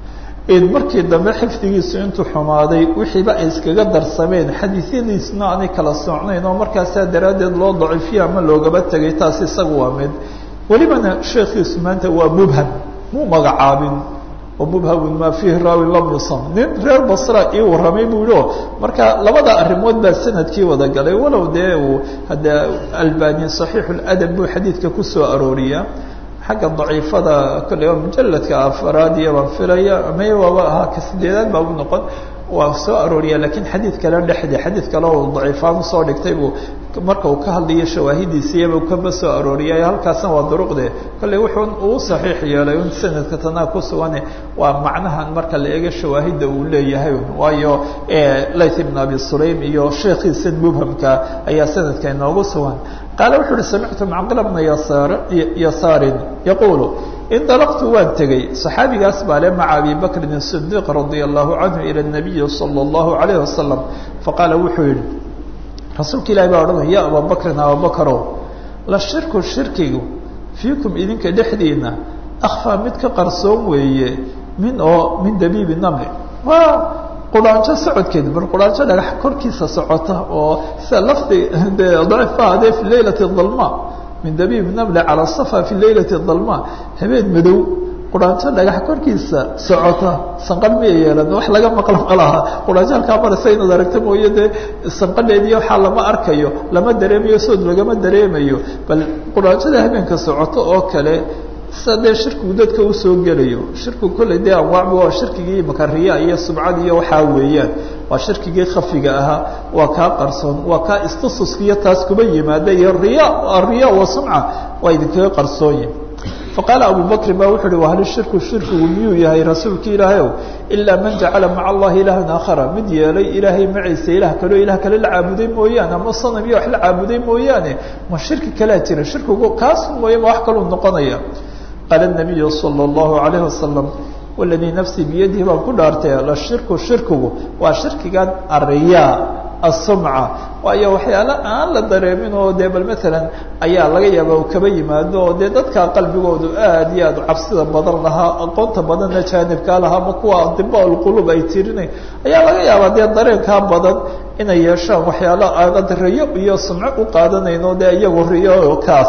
markii dambe xifdigiisu intuu xumaaday wixiiba ay iskaga darsameen xadiisyadiisna aanay kala socnayn oo markaasaa daraaddeed loo daciifiyo ama loogaba tegay taas isaga waa mid welibana sheekhiisu maanta waa mubham muu magacaabin oo mubhamun maa fiihi raawi lam yusam nin reer basra ii warramay buu yihi o marka labada arrimood baa sanadkii wada galay walow dee uu hadda albani saxiixu ladab buu xadiidka kusoo arooriyaa xagga daciifada kolley waa mujaladka afaraad iyo baan filaya may waaba ahaa ka sideedaad baa u noqon waa soo arooriya lakiin xadiid kale dhexdi xadiid kale oo daciifaan usoo dhigtay buu marka uu ka hadlayo shawaahidiisiyaba kaba soo arooriyay halkaasna waa duruqde kolley wuxuu uu saxiix yeelay un sanadka tanaa ku sugan waa macnahan marka la eego shawaahidda uu leeyahay waayo layth ibn abi sulaym iyo sheekhiisa mubhamka ayaa sanadka inoogu sugan qaale wuxuu uhi samictu macqila bna yasaar yasaarin yaquulu indalaqtu waan tegey صaxaabigaas baa le maca abi bakrin الصidiq radia allahu canhu ilى الnabiyi salى اllahu alayh wasalam faqaala wuxuu yihi rasuulka ilahi baa odhanaya ya aba bakrin ababakarow la shirku shirkigu fiikum idinka dhexdiina akfaa mid ka qarsoon weeye min oo min dabiibi namri waa quraanjo socodkeed bar quraanjo dhagax korkiisa socota oo sida lafdi de daciifka adee fi leylati dalma min dabiib namle calى safa fi leylati dalma habeen madow quraanjo dhagax korkiisa socota sanqadh miya yeelan wax laga maqlo malaha quraanjo halkaa maraysa inaad aragto mooye dee sanqadheediiyo waxaa lama arkayo lama dareemayo sood lagama dareemayo bal quraanjada habeenka socoto oo kale sida dee shirkigu dadka usoo gelayo shirkigu kolley dee anwaacba waa shirkigii makariya iyo subcad iyo waxaa weeyaan waa shirkigii khafiga ahaa waa kaa qarsoon waa kaa istasuskiyo taas kuba yimaada iyo riya ariya wa sumca waa idinkaga qarsoonyi faqaala abu bakrin ba wuxu uhi wahal shirku shirkigu miyuu yahay rasuulka ilaahayow ilaa man jacala maca allahi ilaahan aakhara mid yeelay ilaahay maciisa ilaah kaleo ilah kale la caabuday mooyaane ama sanam iyo wax la caabuday mooyaane ma shirki kalaa jira shirkigu kaas mooye ma wax kaluu noqonaya qaala nabiyu sala allahu alayhi wasalam waladii nafsii biyadihi baan ku dhaartay la shirku shirkigu waa shirkigan ariyaa asumca waayo waxyaala aan la dareemin oo dee bal maalan ayaa laga yaaba u kaba yimaado oo dee dadka qalbigoodu aad iyo aad cabsida badan lahaa aqoonta badanna jaanibkaa lahaa ma kuwa diba lqulub ay tirinayn ayaa laga yaabaa dee dareenkaa badan inay yeeshaan waxyaalo aanad riyo iyo sumco u qaadanayn oo dee iyagu riyo kaas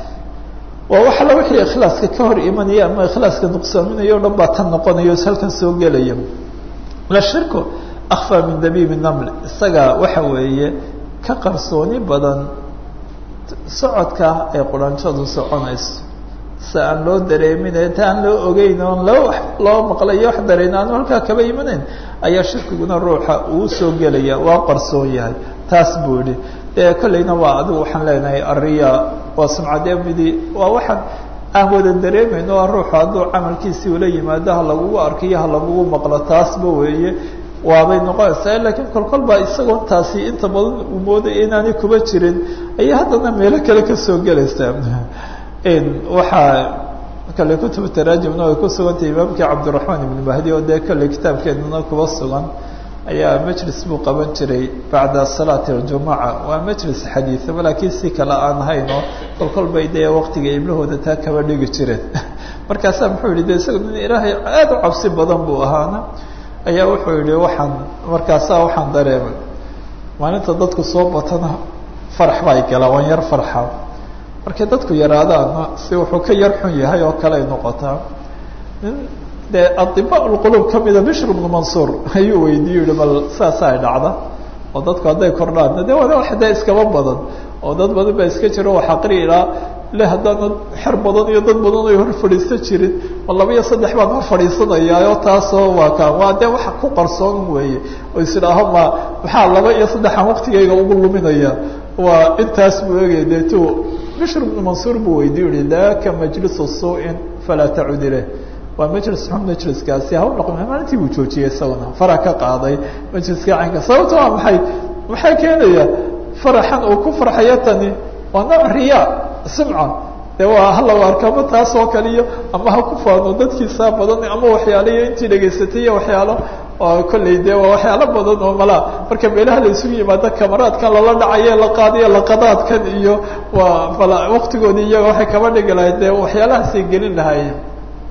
waa wax alla wixii ikhlaaska ka hor imanaya ama ikhlaaska nuqsaaminaya o dhan baa tan noqonayo halkan soo gelaya la shirku akfaa min dabiibi naml isaga waxa weeye ka qarsooni badan socodka ay quranjadu soconayso si aan loo dareemin ta aan loo ogeyn oon loo loo maqlayo wax dareen aanu halkaa kaba imanayn ayaa shirkiguna ruuxa uu soo gelaya waa qarsoon yahay taas buu yihi e kolleyna waa adigu waxaan leenahay ariya waa sumcadee midi waa waxaan aan wada dareemayno o ruuxu hadduu camalkiisii ula yimaado ha lagugu arkiyo ha lagugu maqlo taasba weeye waabay noqonaysaa lakiin kolkol baa isagoo taasi inta badan uu moodaya inaanay kuba jirin ayay haddana meelo kale kasoo gelaysaa waxaa kale kutubu taraajimna ay ku sugantay imaamkii cabdiraxmaan ibn mahdi oo dee kolley kitaabkeeduna kuba sugan ayaa majlis buu qaban jiray bacda salaati aljumuca waa majlis xadiiaba laakiin si kale aan ahayn oo kolkol bay dee waktiga iblahooda taa kaba dhigi jireen markaasaa muxuu yihi de isaga nin ilaahay aada u cabsi badan buu ahaana ayaa wuxuu yihi waxaan markaasaa waxaan dareemay maalinta dadku soo batana farax baa gala waan yar farxa markay dadku yaraadaana si wuxuu ka yar xun yahay oo kale ay noqotaa nin dee adiba lqulub kamida bishr bnu mansuur ayuu weydiiye yihi bal saasa ay dhacda oo dadku hadday kordhaan de waa wax dee iskaba badan oo dad badan baa iska jiro wax aqri ilaa le haddaana xer badan iyo dad badan ay hor fadhiisan jirin ma laba iyo saddex baan hor fadhiisanayaa oo taasoo waa kaan waa dee waxa ku qarsoon weeye oo isidhaaho ma maxaa laba iyo saddexaan waktigayga ugu luminaya waa intaas buu egay dee tu bishr bnu mansuur buu weydiiy yihi daka majlisu suu-in falaa tacud ileh waa majlis xun majliskaasi haw noqon maalintii buu joojiyey isaguna fara ka qaaday majliska caynka sababta waa maxay maxaa keenaya faraxan uu ku farxayo tani waa nooc riya simca de waa halaw arkama taas oo kale iyo ama ha ku faano dadkiisaa badan ama waxyaalo iyo intii dhegaysatay iyo waxyaalo oo kolley de waa waxyaalo badan oo malaa marka meelaha la isugu yimaado camaraadkan lala dhacayo la qaadayo laqadaadkan iyo waa bala waktigoodii iyaga waxay kaba dhigi lahayd de waxyaalahaasay gelin lahaayeen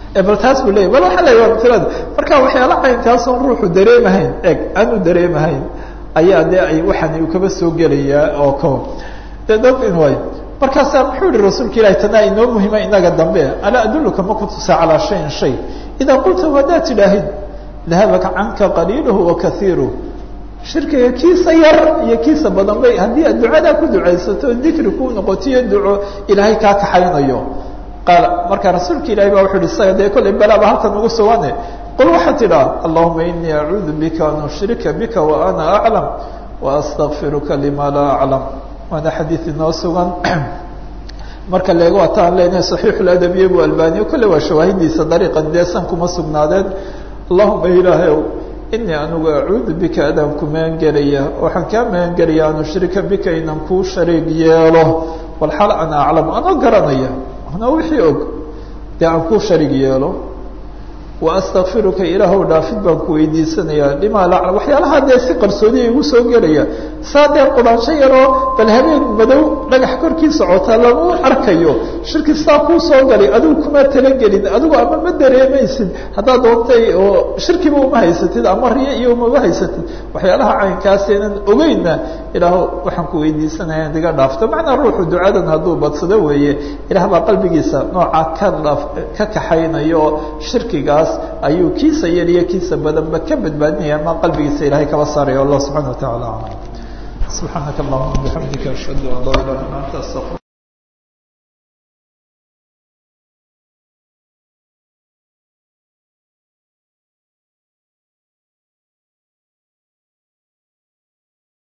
bal taas buu leeyay bal waxaa la waa matalada marka waxyaala caynkaasoon ruuxu dareemahayn eg aanu dareemahayn ayaa dee ay waxaan uu kaba soo gelayaa oo ko de dad in way markaasaa muxuu yihi rasuulka ilahi tanaa inoo muhima inaga dambe alaa adulluka ma kutusaa calaa shayin shay idaa qultahu haddaad tidhaahid dahabaka canka qaliiluhu wa kaiiruh shirkiga kiisa yar iyo kiisa badan bay haddii aad ducadaa ku ducaysato dikri kuu noqotiyo duco ilaahay kaa kaxaynayo qaal marka rasuulka ilahi baa wuxu uhi isaga dee kollay balaaba halkan ugu sugane qul waxaad tidhaa allahuma inii acuudu bika an ushrika bika wa ana aclam wa astakfiruka lima laa aclam waana xadiid inoo sugan marka leego waata aan leenahay saxiixuladabiye bu albaniyo kolle waa shawaahidiisa dariiqan deesan kuma sugnaadeen allahuma ilaahay ow inii anigu acuudu bika adaan ku magangelaya waxaan kaa magangelaya an ushrika bika inan kuu shariig yeelo walxal ana aclam anoo garanaya anoo wixii og dee aan kuu shariig yeelo wa astakfiruka ilaahow dhaafid baan ku weydiisanayaa limaa la aclam waxyaalaha dee si qarsoodiya igu soo gelaya saa dee quraansho yaroo bal habeen madow dhagax korkii socotaa lagu arkayo shirki saa kuu soo galay adigu kuma talagelin adigu ama ma dareemaysid haddaad doontay oo shirkiba uma haysatid ama riyo iyo umama haysatid waxyaalaha caynkaasenan ogeynna ilaaho waxaan ku weydiisanaya in iga dhaafto macnaa ruuxu ducadan hadduu badsado weeye ilaah baa qalbigiisa noocaa ka dhaaf ka kaxaynaya oo shirkigaas ayuu kiisa yar iyo kiisa badanba ka badbaadinaya ama qalbigiisa ilahay kaba saaraya allah subxana wa tacala alam subxaanaka allahuma bixamdika ashhadu an laa ilaha illa anta astaqir